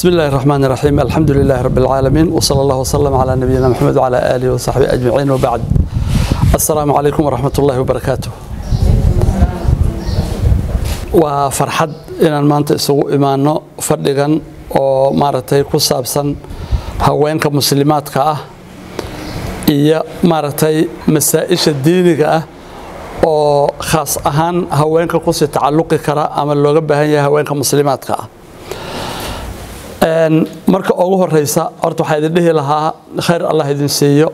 بسم الله الرحمن الرحيم الحمد لله رب العالمين وصلى الله وسلم على نبينا محمد وعلى آله وصحبه أجمعين وبعد السلام عليكم ورحمة الله وبركاته وفرحد إن maanta isugu imaano fadhigan oo maaragtay ku saabsan haweenka muslimaadka ah iyo maaragtay masaa-isha diiniga ah oo khaas ahaan haweenka kusii tacalluqi kara ama looga baahan yahay haweenka muslimaadka ah marka ugu horeysa horta waxaa idin dhihi lahaa khayr allah idin siiyo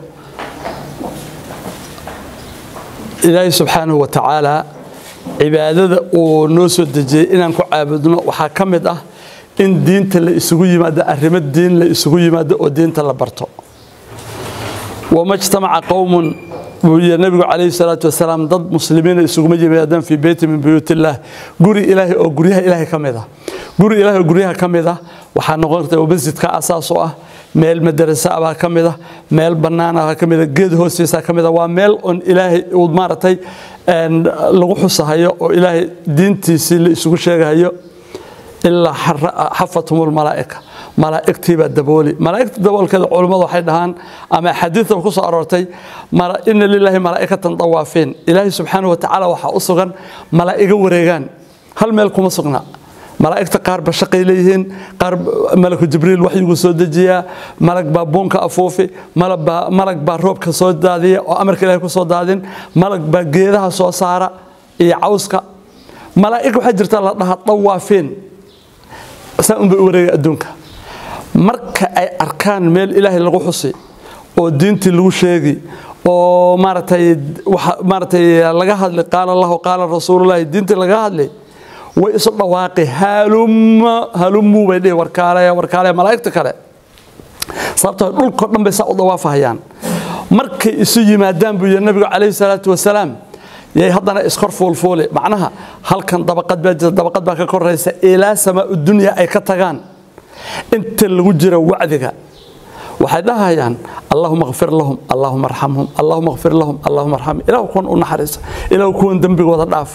ilaahay subxaanahu wa tacaala cibaadada uu noo soo dejiyey inaan ku caabudno waxaa ka mid ah in diinta la isugu yimaado arrimo diin la isugu yimaado oo diinta la barto wama jtamaca qowmun buu yidhi nabigu calayhi salaatu wasalaam dad muslimiina isuguma yimaadaan fii beyti min buyuut illaah guri ilaahay oo guryaha ilaahay ka mid ah guri ilaahay oo guryaha ka mid ah waxaa noqon karta masjidka asaas u ah meel madarasa baa ka mid ah meel bannaan baa ka mid ah geed hoostiisa ka mid ah waa meel on ilaahay uu maaragtay lagu xusahayo oo ilaahay diintiisii la isugu sheegahayo ilaa xafathum malaa'ika malaa'igtii baa dabooli malaa'igta daboolkeeda culummadu waxay dhahaan ama xadiidta ku soo aroortay ina lilaahi malaa'ikatan dawaafiin ilaahay subxaanahu watacaala waxaa u sugan malaa'igo wareegaan hal meel kuma sugna malaa'igta qaar ba shaqay leeyihiin qaar malaku jibriil waxyiguu soo dejiyaa malag baa buunka afuufi malag baa roobka soo daadiya oo amarka ilahay ku soo daadin malag baa geedaha soo saara iyo cawska malaa'ig waxaa jirta la dhahaa dawaafiin saa unbay u wareega adduunka marka ay arkaan meel ilaahay lagu xusi oo diintii lagu sheegi oo maaragtay maaragtay laga hadli qaala allahu qaala rasuulullahi diintii laga hadli way isu dhawaaqi halumma halummu bay dhihi warkaale warkaale malaa'igta kale sababtoo dhulkoo dhan bay saa u dawaafahayaan markay isu yimaadaan buu yidhi nabigu calayhi salaatu wasalaam yay haddana iskor fuulfuuli macnaha halkan dabaqad baa jirta dabaqad baa ka koraysa ilaa samaa dunya ay ka tagaan inta lagu jira wacdiga waxay dhahayaan allahuma kfir lahum allahuma arxamhum allahuma kfir lahum allahuma arxamhum ilahu kuwan u naxariisa ilahu kuwan dembigooda dhaaf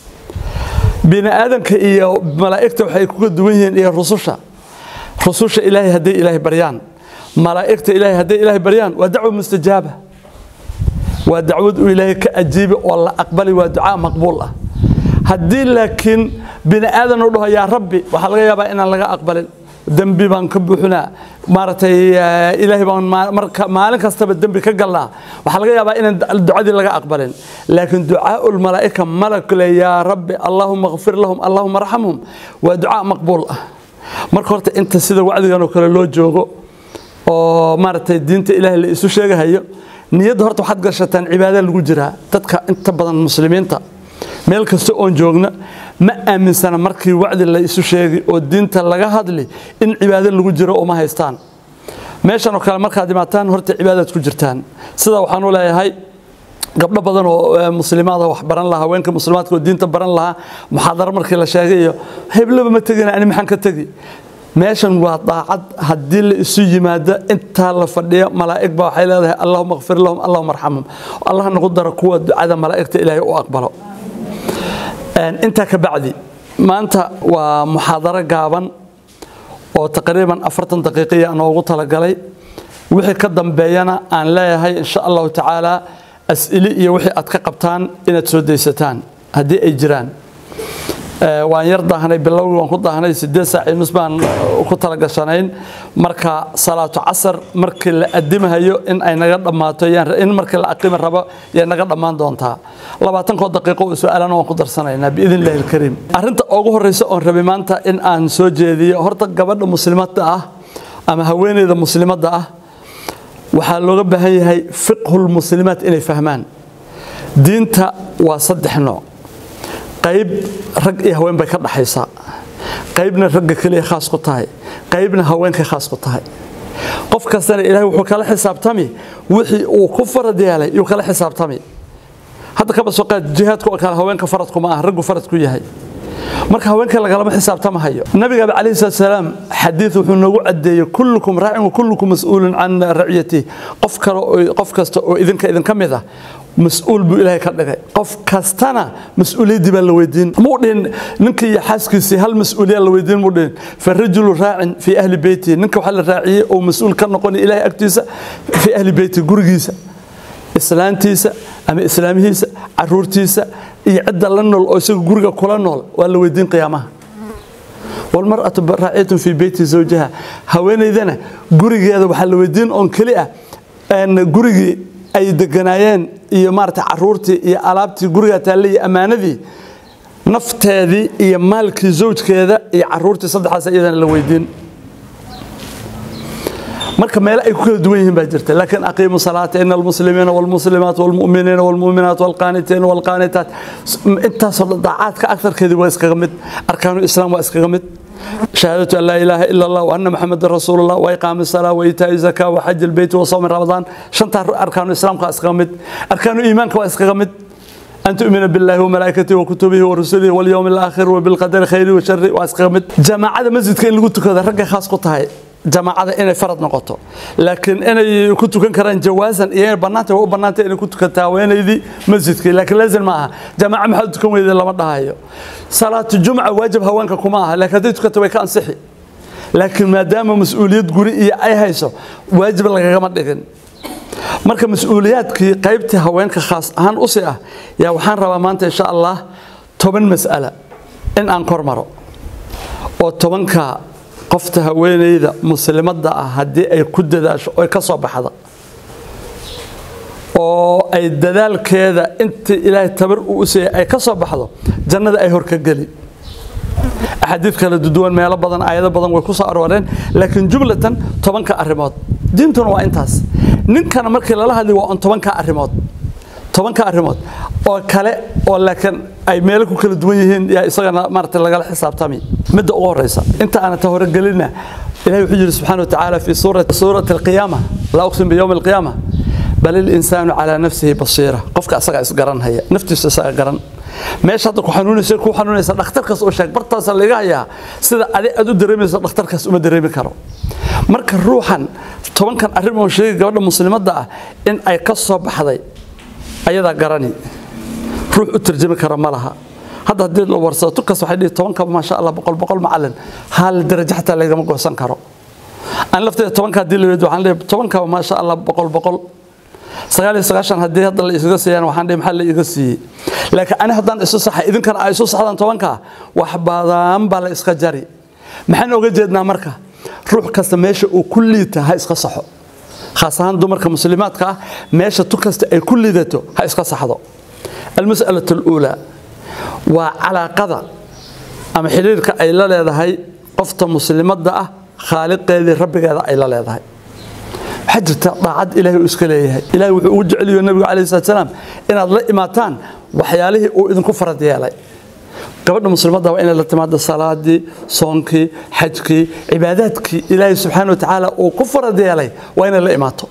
bini aadanka iyo malaa'igta waxay kuga duwan yihiin iyo rususha rususha ilaahay hadday ilaahay baryaan malaa'igta ilaahay hadday ilaahay baryaan waa dacwo mustajaaba waa dacwad uu ilaahay ka ajiibi oo la aqbali waa ducaa maqbuul ah haddii laakiin bini aadan u dhaho yaa rabbi waxaa laga yaabaa inaan laga aqbalin dembi baan ka buuxinaa maaragtay ilaahay baan marka maalin kastaba dembi ka galnaa waxaa laga yaabaa inaan ducadii laga aqbalin laakiin ducaau lmalaa'ika malag le yaa rabbi allahuma kfir lahum allahuma arxamhum waa ducaa maqbuul ah marka horta inta sida wacdigan oo kale loo joogo oo maaragtay diinta ilaahay la isu sheegahayo niyadda horta waxaad gashataan cibaada lagu jiraa dadka inta badan muslimiinta meel kasta oon joogna ma aaminsana markii wacdi la isu sheegi oo diinta laga hadli in cibaado lagu jiro uma haystaan meeshan oo kale markaad imaataan horta cibaadaad ku jirtaan sida waxaan u leeyahay gabdho badan oo muslimaada wax baran lahaa haweenka muslimaadka oo diinta baran lahaa muxaadaro markii la sheegay iyo heblaba ma tegina ani maxaan ka tegi meeshan waa daacad haddii la isu yimaado intaa la fadhiyo malaa'ig baa waxay leedahay allahuma kfir lahum allahuma arxamhum allah nagu daro kuwa ducada malaa'igta ilaahay u aqbalo intaa ka bacdi maanta waa muxaadaro gaaban oo taqriiban afartan daqiiqiya noogu talagalay wixii ka dambeeyana aan leeyahay insha allahu tacaala as'ili iyo wixii aad ka qabtaan inaad soo daysataan haddii ay jiraan waan yar daahnay bilowgii waan ku daahnay sideed saac iyo nus baan ku talagashanayn marka salaatu casar markii la adimahayo in ay naga dhammaato in markii la aqimi rabo yay naga dhammaan doontaa labaatankoo daqiiqo oo su-aalana waan ku darsanaynaa biidn illahi alkariim arrinta ugu horreysa oon rabay maanta in aan soo jeediyo horta gabadha muslimadda ah ama haweeneyda muslimadda ah waxaa looga baahan yahay fiqhulmuslimaat inay fahmaan diinta waa saddex nooc qayb rag iyo haween bay ka dhaxaysaa qaybna ragga keliya khaas ku tahay qaybna haweenkay khaas ku tahay qof kastana ilaahay wuxuu kala xisaabtami wixii uu ku farad yeelay yuu kala xisaabtami hadda kaba soo qaad jihaadku oo kale haweenka faradku ma ah raggu farad ku yahay marka haweenka lagalama xisaabtamahayo nabigaaba calayhi salaatu salaam xadiid wuxuu noogu caddeeyey kullukum raacin wa kullukum mas-uulun can raciyatihi qof kale qof kasta oo idinka idinka mid ah mas-uul buu ilaahay ka dhigay qof kastana mas-uuliyaddii baa la weydiin muu dhihin ninkii iyo xaaskiisii hal mas-uuliyaa la weydiin muu dhihin farajulu raacin fii ahli beyti ninka waxaa la raaciyey oo mas-uul ka noqonaya ilaahay agtiisa fii ahli beyti gurigiisa islaantiisa ama islaamihiisa caruurtiisa iyo cidda la nool oo isaga guriga kula nool waa la weydiin qiyaamaha walmar'atu raaciyatun fii beyti zawjiha haweenaydana gurigeeda waxaa la weydiin oon keli ah gurigii ay deganaayeen iyo maarata caruurtii iyo alaabtii gurigaa taallay iyo ammaanadii nafteedii iyo maalkii zawjkeeda iyo caruurtii saddexdaas iyadana la weydiin marka meelo ay ku kala duwan yihiin baa jirta laakiin aqiimu salaata ina almuslimiina walmuslimaat walmu'miniina walmu'minaat walqaanitiina walqaanitaat intaasoo dhan daacaadka agtarkeedii waa iskaga mid arkaanu islaam waa iskaga mid شهادة أن لا إله إلا الله وأن محمد رسول الله وإقام الصلاة وإيتاء الزكاة وحج البيت وصوم رمضان شنطة أركان الإسلام كأسقمت أركان الإيمان كأسقمت أن تؤمن بالله وملائكته وكتبه ورسله واليوم الآخر وبالقدر خيره وشره وأسقمت جماعة مسجد كان لقيت كذا رجع خاص قطعي جماعة إنay farad noqoto laakiin inay ku tukan karaan jawaasan iyo banaanta waa u banaanta inay ku tukataa haweenaydii masjidka laakiin laazim ma aha jamaaca maxaa tukan weyda lama dhahayo salaatu jumca waajib haweenka kuma aha laakiin hadday tukato way ka ansixi laakiin maadaama mas-uuliyad guri iyo ay hayso waajib lagagama dhigin marka mas-uuliyaadkii qaybtii haweenka khaas ahaan usi ah yaa waxaan rabaa maanta insha allah toban mas'ala in aan kor maro oo tobanka qofta haweenayda muslimadda ah haddii ay ku dadaasho oy ka soo baxda oo ay dadaalkeeda intii ilaahay tabar uu u siiyey ay ka soo baxdo jannada ay hor ka geli axaadiid kala duwan meelo badan aayado badan way ku soo arooreen laakiin jumlatan tobanka arrimood diintuna waa intaas ninkana markii lala hadlay waa on tobanka arrimood tobanka arrimood oo kale oo laakiin ay meelo ku kala duwan yihiin yaa isagana maarata lagala xisaabtami midda ugu horeysa inta aanan ta horegelina ilahi wuxuu yidhi subxaana watacaala fi suurati alqiyaama laa uqsim biyowmi alqiyaama bal ilinsaanu calaa nafsihi basiira qofka asagaa isgaranhaya naftiisa isaga garan meesha hadda ku xanuunaysa ku xanuunaysa dhakhtarkaas oo sheeg bartaasa laga hayaa sida adi aad u dareemayso dhakhtarkaas uma dareemi karo marka ruuxan tobankan arrin oo sheegay gabadha muslimadda ah in ay ka soo baxday ayadaa garani ruux u tarjami kara ma laha hadda haddii la warsado tukas waxay dhihi tobankaba maasha allah boqol boqol macalin hal darajo xataa lagama goosan karo aan lafteeda tobanka haddii la weedo waxaan leeyahay tobankaba maasha allah boqol boqol sagaal iyo sagaashan haddii hadda la isaga siiyaan waxaan dhihi maxaa la iga siiyey laakiin ani haddaan isu saxay idinkana ay isu saxdaan tobanka wax badan baa la iska jari maxaan oga jeednaa marka ruux kasta meesha uu ku liita ha iska saxo khaas ahaan dumarka muslimaadka ah meesha tu kasta ay ku liidato ha iska saxdo almas'alatu aluulaa waa calaaqada ama xiriirka ay la leedahay qofta muslimadda ah khaaliqeedii rabbigeeda ay la leedahay waxaa jirta daacad ilaahay uu iska leeyahay ilaahay wuxuu ugu jeceliyo nabigu calayhi salatu salaam inaad la imaataan waxyaalihii uu idinku farad yeelay gabadha muslimadda waa inay la timaado salaadii soonkii xajkii cibaadaadkii ilaahay subxaana wa tacaala uu ku farad yeelay waa inay la imaato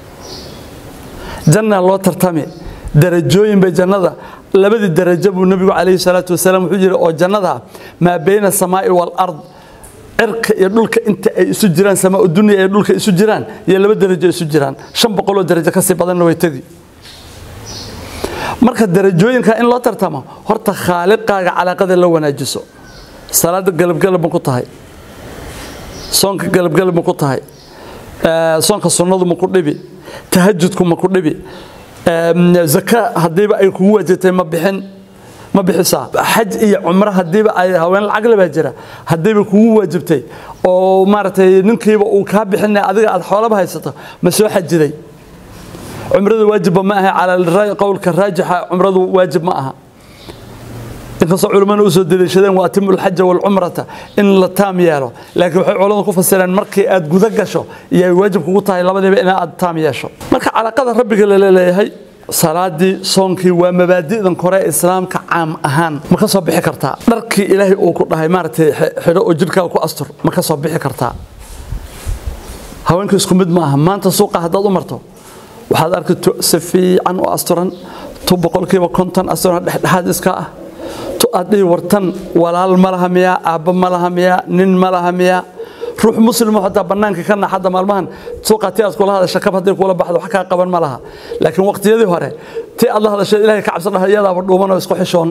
janna loo tartami darajooyin bay jannada labadii darajo buu nabigu calayhi salaatu wasalaam wuxuu yidhi oo jannada maa bayna asamaa'i waalard cirka iyo dhulka inta ay isu jiraan samaa dunya iyo dhulka isu jiraan iyo laba darajo isu jiraan shan boqoloo darajo kasii badanna way tegi marka darajooyinka in loo tartamo horta khaaliqaaga calaaqada la wanaajiso salaada galabgalab ma ku tahay soonka galabgalab ma ku tahay soonka sunnadu ma ku dhibi tahajudku ma ku dhibi zaka haddiiba ay kugu waajibtay ma bixin ma bixisaa xaj iyo cumro haddiiba ay haween lacag le baa jira haddiiba kugu waajibtay oo maaragtay ninkiiba uu kaa bixinay adiga aad xoolaba haysato ma soo xajiday cumradu waajibba ma aha calaa qowlka raajixa cumradu waajib ma aha inkastoo culimmadu u soo daliishadeen waa atimu lxaja walcumrata in la taam yeelo laakiin waxay culamadu ku fasireen markii aad guda gasho iyo ay waajib kugu tahay labadiiba in aad taam yeesho marka calaaqada rabbiga lala leeyahay salaadii soonkii waa mabaadi'dan kore islaamka caam ahaan ma ka soo bixi kartaa dharkii ilaahay uu ku dhahay maaragtay xidho oo jidhkaaga ku astur ma ka soo bixi kartaa haweenka isku mid ma aha maanta suuqa haddaad u marto waxaad arki si fiican u asturan tu boqolkiiba konton asturan dhexdhexaad iska ah tu aad dhihi wartan walaal ma laha miyaa aabbo ma laha miyaa nin ma laha miyaa ruux muslimo hataa bannaanka ka naxadda maalmahan suuqatii aad kula hadasha kab hadday kula baxdo wax kaa qaban ma laha laakiin waqtiyadii hore tii aad la hadashay ilaahay ka cabsan dhaha iyadaaba dhuuman oo isku xishoon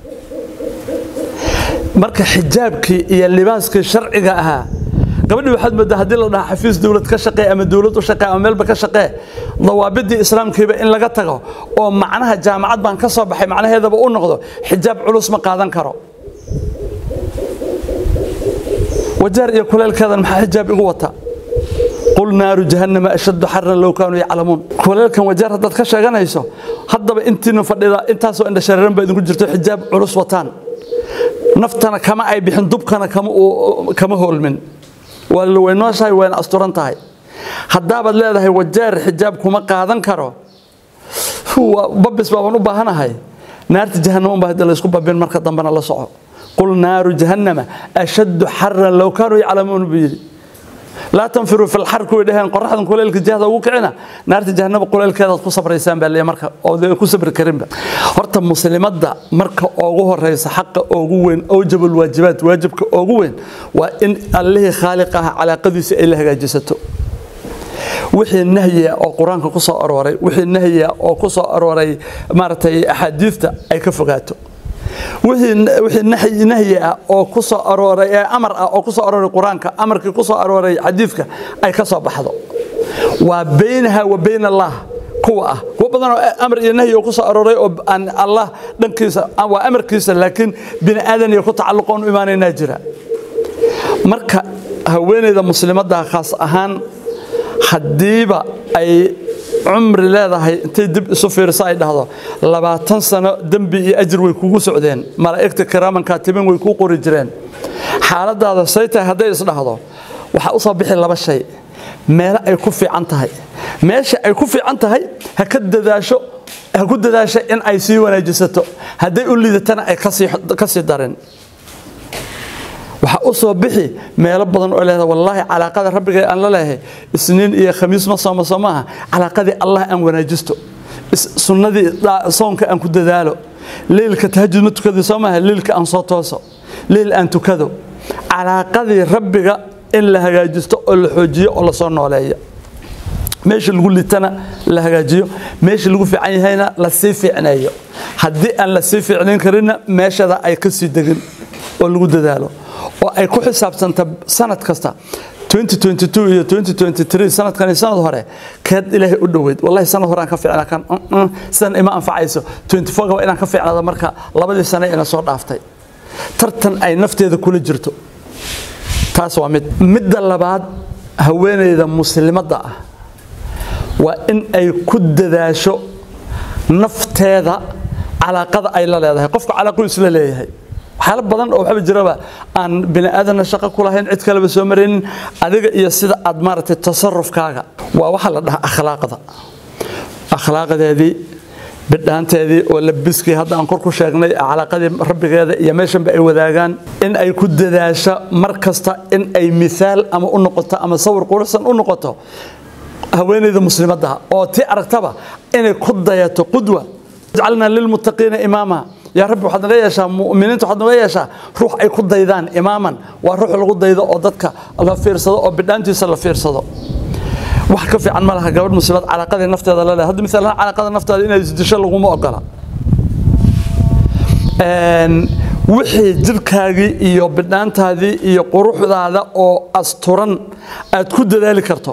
marka xijaabkii iyo libaaskii sharciga ahaa gabadhii waxaad moodaa haddii la dhahaa xafiis dowlad ka shaqee ama dowlad u shaqee ama meelba ka shaqee dawaabidii islaamkiiba in laga tago oo macnaha jaamacad baan ka soo baxay macnaheedaba u noqdo xijaab culus ma qaadan karo wajaar iyo kuleelkeedan maxaa xijaab igu wata qul naaru jahannama ashaddu xaran low kaanuu yaclamuun kuleelkan wajaar haddaad ka sheeganayso haddaba intiina fadhida intaasoo indhashareeran baa idinku jirto xijaab culus wataan naftana kama ay bixin dubkana kama hoolmin waa la weynooshahay wayna asturan tahay haddaabaad leedahay wajaar xijaab kuma qaadan karo babis baabaan u baahanahay naarta jahannama unbaa hadda laysku babin marka dambena la soco qul naaru jahannama ashaddu xaran low kaanuu yaclamuun buu yidhi laa tanfiruu fi lxar kuway dhaheen qoraxdan kuleelka jahda ugu kicina naarta jahannama kuleelkeedaad ku sabraysaan baa leeyahay marka oo ku sabri karinba horta muslimadda marka ugu horeysa xaqa ugu weyn awjabul waajibaat waajibka ugu weyn waa in allihii khaaliq ah calaaqadiisa ay la hagaajisato wixii nahyiga oo qur-aanka ku soo arooray wixii nahyiga oo ku soo arooray maaragtay axaadiista ay ka fogaato wixii nahyi ah oo ku soo arooray ee amar ah oo ku soo arooray qur-aanka amarkii ku soo arooray xadiidka ay ka soo baxdo waa baynaha wa bayna allah kuwa ah kuwa badan oo amar iyo nahyi oo ku soo arooray oo aan allah dhankiisa waa amarkiisa laakiin bini aadan iyo ku tacalluqoon u imaanaynaa jira marka haweeneyda muslimadda khaas ahaan haddiiba ay cumri leedahay intay dib isu fiiriso ay dhahdo labaatan sano dembi iyo ajir way kugu socdeen malaa'igta kiraaman kaatibin way kuu qori jireen xaaladaada say tahay hadday isdhahdo waxaa u soo bixi laba shay meelo ay ku fiican tahay meesha ay ku fiican tahay ha ka dadaasho ha ku dadaasho in ay sii wanaajisato hadday u liidatana ay ka sii darin waxaa u soo bixi meelo badan oo leedahay wallaahi calaaqada rabbiga aan la leeyahay isniin iyo khamiis ma sooma soo maaha calaaqadii allah aan wanaajisto sunnadii soonka aan ku dadaalo leylka tahajud ma tukadii soo maaha leylka aan soo tooso leyl aan tukado calaaqadii rabbiga in la hagaajisto oo la xoojiyo oo lasoo nooleeyo meesha lagu litana la hagaajiyo meesha lagu fiican yahayna la sii fiicneeyo haddii aan la sii fiicnayn karinna meeshada ay ka sii degin oo lagu dadaalo oo ay ku xisaabsanta sanad kasta 2022 iyo 2023 sanadkan iyo sanad hore keed ilaahay u dhoweyd wallahi sanad hore aan ka fiicnaa kan sidan ima anfacayso 24 waa inaan ka fiicnaada marka labadii sane ina soo dhaaftay tartan ay nafteeda kula jirto taas waa mid midda labaad haweeneyda muslimadda ah waa in ay ku dadaasho nafteeda calaaqada ay la leedahay qofka calaaqu isla leeyahay waxyaalo badan oo waxba jiraba aan bini aadanna shaqo ku lahayn cid kaleba soo maraynin adiga iyo sida aad maaragtay tasarufkaaga waa waxa la dhahaa akhlaaqda akhlaaqdeedii bidhaanteedii oo labiskii hadda aan kor ku sheegnay calaaqadii rabbigeeda iyo meeshanba ay wadaagaan in ay ku dadaasho mar kasta in ay miaal ama u noqoto ama sawir quruxsan u noqoto haweeneyda muslimadda oo tii aragtaba inay ku dayato qudwa jacalnaa lilmuttaqiina imaama yaa rabbi waxaad naga yeeshaa mu'miniinta waxaad naga yeeshaa ruux ay ku daydaan imaaman waa ruux lagu daydo oo dadka la fiirsado oo bidhaantiisa la fiirsado wax ka fiican ma laha gabadh muslimad calaaqadii nafteeda la leedahay hadda misalan calaaqada nafteeda inay isdisho laguma ogola wixii jirkaagii iyo bidhaantaadii iyo quruxdaada oo asturan aad ku dadaali karto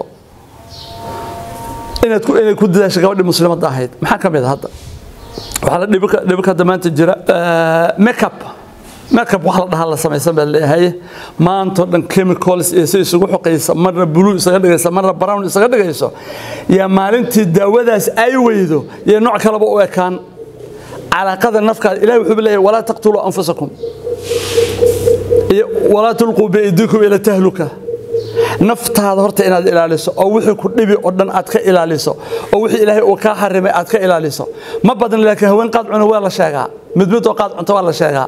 inaad ku inay ku dadaasho gabadhii muslimadda ahayd maxaa ka mid ah hadda waxaa la dhibika dhibika hadda maanta jira makeup makeup wax la dhahaa la samaysan baa leeyahay maantoo dhan chemicals iyo si isugu xoqaysa marna blue isaga dhigaysa marna brown isaga dhigayso yaa maalintii daawadaas ay weydo iyo nooc kaleba u ekaan calaaqada nafkaada ilahi wuxuu leeyahay walaa taqtuluu anfusakum iyo walaa tulquu biaydikum ila tahluka naftaada horta inaad ilaaliso oo wixii ku dhibi oo dhan aad ka ilaaliso oo wixii ilaahay uu kaa xarimay aad ka ilaaliso ma badan laakiin haween qaad cuna waa la sheegaa mid mid oo qaad cunto waa la sheegaa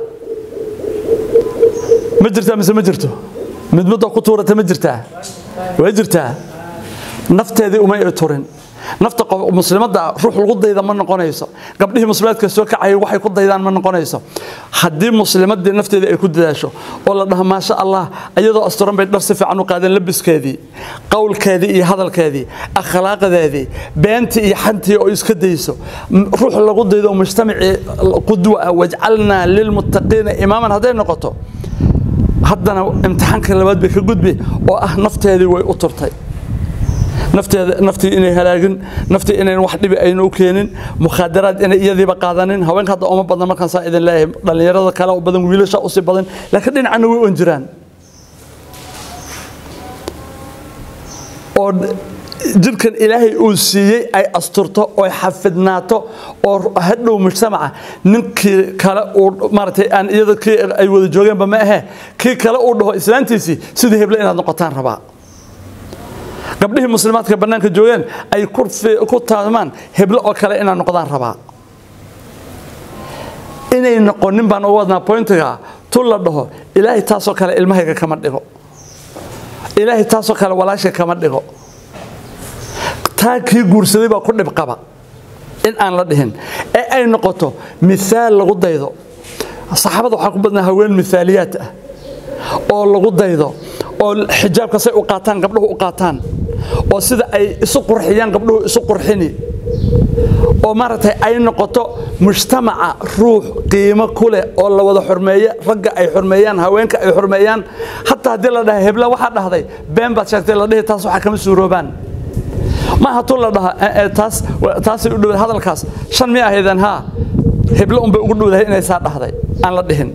ma jirtaa mise ma jirto mid mid oo ku tuurata ma jirtaa waa jirtaa nafteedii uma ay turin nafta qof muslimadda ruux lagu dayda ma noqonayso gabdhihii muslimaadka soo kacayay waxay ku daydaan ma noqonayso haddii muslimadii nafteeda ay ku dadaasho oo la dhaho maasha allah iyadoo asturan bay dhar si fiican u qaadeen labiskeedii qowlkeedii iyo hadalkeedii akhlaaqdeedii beentii iyo xantii oo iska dayso ruux lagu daydo mujtamacii qudwa ah wajcalnaa lilmuttaqiina imaaman hadday noqoto haddana imtixaanka labaad bay ka gudbi oo ah nafteedii way u turtay nafteeda naftii inay halaagin naftii inayn wax dhibi ayna u keenin mukhaadaraad inay iyadiiba qaadanin haweenka hadda uma badan markaan saa idin leeyahay dhallinyarada kale u badan wiilasha usii badan laakiin dhinacana way on jiraan oo jidhkan ilaahay uu siiyey ay asturto oo xafidnaato oo hadhow mujtamaca ninkii kale uu maaragtay aan iyada kii ay wada joogeenba ma ahe kii kale uu dhaho islaantiisii sidii heble inaad noqotaan rabaa gabdhihii muslimaadka bannaanka joogeen ay ku taamaan heblo oo kale inaad noqdaan rabaa inay noqonin baan ugu wadnaa pointiga tu la dhaho ilaahay taasoo kale ilmahayga kama dhigo ilaahay taasoo kale walaashay kama dhigo taa kii guursaday baa ku dhib qaba in aan la dhihin ee ay noqoto miaal lagu daydo saxaabada waxaa ku badnaa haween miaaliyaad ah oo lagu daydo oo xijaabka say u qaataan gabdhuhu u qaataan oo sida ay isu qurxiyaan gabdhuhu isu qurxini oo maaragtay ay noqoto mujtamaca ruux qiimo ku leh oo la wada xurmeeye ragga ay xurmeeyaan haweenka ay xurmeeyaan hataa haddii la dhaha hebla waxaa dhahday been baad sheegtay la dhihi taas waxaa kama suuroobaan maaha tu la dhaha taas taasay u dhowdahay hadalkaas shan mi ahaydeen haa heblo unbay ugu dhowdahay inay saa dhahday aan la dhihin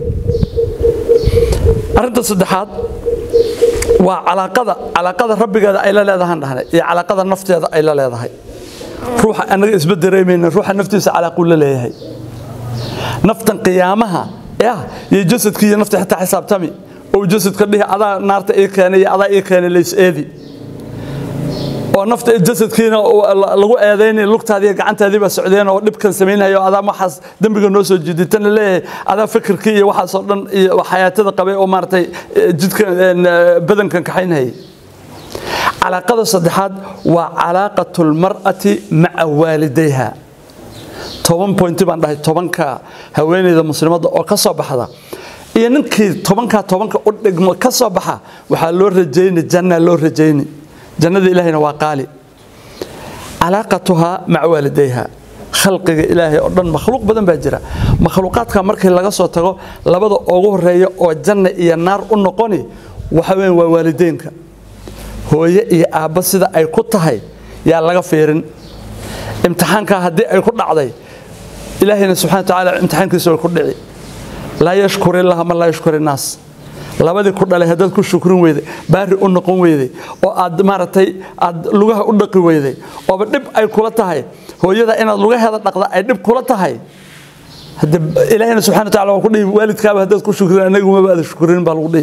arrinta saddexaad waa calaaqada calaaqada rabbigeeda ay la leedahaan dhahnay iyo calaaqada nafteeda ay la leedahay ruuxa annaga isba dareemayna ruuxa naftiisa calaaquu la leeyahay naftan qiyaamaha ya iyo jasadkii iyo nafta xitaa xisaabtami oo jasadka dhihi adaa naarta ii keenay iyo adaa ii keenay lays eedi oo nafta jasadkiina lagu eedaynay lugtaadii gacantaadii baa socdeen oo dhibkan samaynayo adaa waxaas dembiga noo soo jiiditan la leeyahay adaa fikirkii iyo waxaasoo dhan iyo xayaatada qabay oo maaragtay jidkan badankan kaxaynayay calaaqada saddexaad waa calaaqatu lmar'ati maca waalidayha toban pointi baan dhahay tobanka haweeneyda muslimadda oo ka soo baxda iyo ninkii tobankaa tobanka u dhigmo ka soo baxa waxaa loo rajayni janna loo rajayni jannada ilaahayna waa qaali calaaqatuhaa maca waalidayha khalqiga ilaahay oo dhan makhluuq badan baa jira makhluuqaadka markii laga soo tago labada ugu horeeya oo janna iyo naar u noqoni waxa weyan waa waalideynka hooye iyo aabba sida ay ku tahay yaa laga fiirin imtixaankaa haddii ay ku dhacday ilaahayna subxana wa tacaala imtixaankiisa way ku dhici laa yashkuri illaha man laa yashkuri innaas labadii ku dhalay haddaad ku shukrin weyday baari u noqon weyday oo aad maaragtay aad lugaha u dhaqi weyday ooba dhib ay kula tahay hooyada inaad lugaheeda dhaqda ay dhib kula tahay hade ilaahayna subxana wa tacala waa ku dhihi waalidkaaba haddaad ku shukrin anagumaba aada shukrin baa lagu dhihi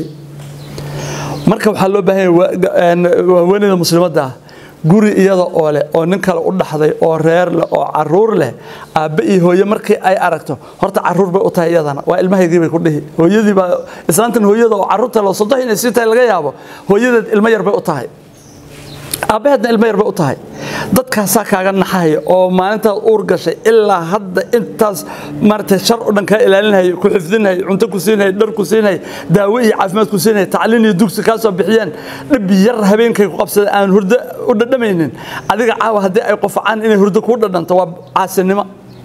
marka waxaa loo baahan yahay haweeneyda muslimadda ah guri iyada oo leh oo nin kale u dhaxday oo reer leh oo caruur leh aabbe iyo hooye markii ay aragto horta caruur bay u tahay iyadana waa ilmahaygii bay ku dhihi hooyadii baa islaantan hooyada oo caruurta loo sodoh inay sii tahay laga yaabo hooyadeed ilmo yar bay u tahay aabbaheedna ilmo yar bay u tahay dadkaasaa kaaga naxahaya oo maalintaad uur gashay ilaa hadda intaas maaragtay shar o dhan kaa ilaalinaya ku xifdinaya cunto ku siinaya dhar ku siinaya daawo iyo caafimaad ku siinaya tacliin iyo dugsi kaa soo bixiyeen dhib yar habeenkay ku qabsadeen aan hurdo u dhadhamaynin adiga caawa haddii ay qofacaan inay hurdo kuu dhadhanto waa caasinimo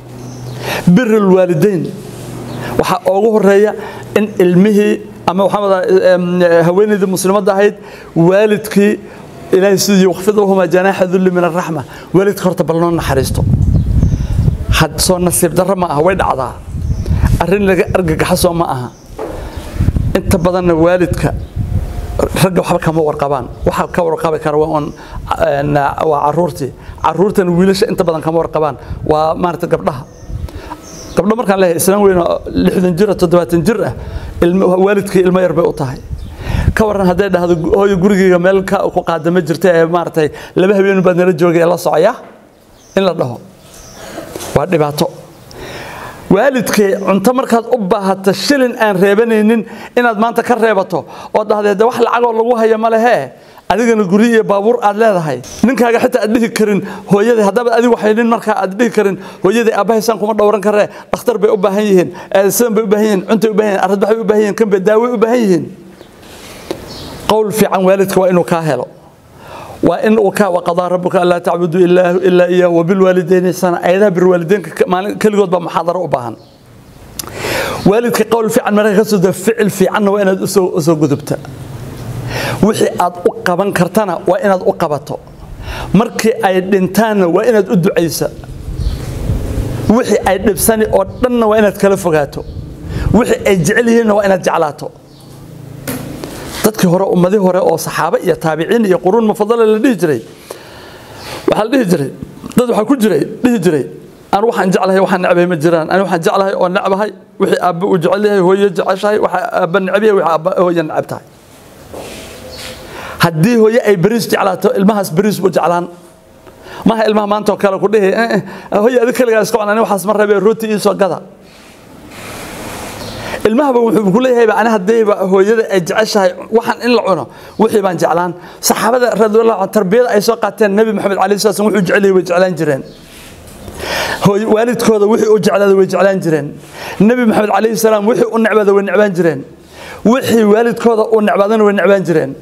birul waalidayn waxaa ugu horeeya in ilmihii ama waxaa wadaa haweeneydii muslimadda ahayd waalidkii ilaahay sidii waqfid lahumaa janaaxa dulli min araxma waalidka horta bal noo naxariisto had soo nasiib darro ma aha way dhacdaa arrin laga argagaxo soo ma aha inta badanna waalidka ragga waxba kama warqabaan waxa ka warqabi kara waa un waa caruurtii caruurtana wiilasha inta badan kama warqabaan waa maarata gabdhaha gabdho markaan leeyahay islaan weyn oo lixdan jir toddobaatan jir ah waalidkii ilmo yar bay u tahay ka waran hadday dhahdo hooyo gurigeyga meel ku qaadama jirta ee maaragtay laba habeen baad nala joogay la socaya in la dhaho waa dhibaato waalidkay cunto markaad u baahato shilin aan reebanaynin inaad maanta ka reebato oo dhahdee de wax lacagoo lagu haya ma lehee adigana guri iyo baabuur aad leedahay ninkaaga xitaa aad dhihi karin hooyadii haddaba adigu haynin markaa aad dhihi karin hooyadii aabbahaysaan kuma dhowran karee dhakhtar bay u baahan yihiin sidan bay u baahan yihiin cuntay u baahan yihiin arradbaxay u baahan yihiin kan bay daaway u baahan yihiin qowl fiican waalidka waa inuu kaa helo waa in uu ka waqadaa rabbuka allaa tacbudu ilaa iyaahu wabilwaalidayni ihsaana ayadaha birwaalideynka keligood baa muxaadaro u baahan waalidka qowl fiican marka ka soo da ficil fiicanna waa inaad usoo gudubta wixii aad u qaban kartana waa inaad u qabato markii ay dhintaanna waa inaad u ducaysa wixii ay dhibsani oo dhanna waa inaad kala fogaato wixii ay jecel yihiinna waa inaad jeclaato dadkii hore ummadii hore oo saxaabo iyo taabiciin iyo quruun mufadala la dhihi jiray waxaa la dhihi jiray dad waxaa ku jiray dhihi jiray aan waxaan jeclahay waxaan necbahay ma jiraan ani waxaan jeclahay oo necbahay wixii aabbe uu jecel yahay hooyo jeceshahay waxa aabba necb yahay wixii aabba hooyo necab tahay haddii hooyo ay beriis jeclaato ilmahaas beriis buu jeclaan maaha ilmaha maanta oo kale ku dhihi hooyo adi kaligaa iska cunani waxaas ma rabee rooti ii soo gada ilmahaba wuxuu ku leeyahayba ani haddayba hooyada ay jeceshahay waxaan in la cuno wixii baan jeclaan saxaabada radiyallahu tarbiyada ay soo qaateen nabi maxamed calayhi salaam wuxuu jecel yahay way jeclaan jireen waalidkooda wixii uu jeclaada way jeclaan jireen nabi maxamed calayhi salaam wixii u necbaada way necbaan jireen wixii waalidkooda uu necbaadana way necbaan jireen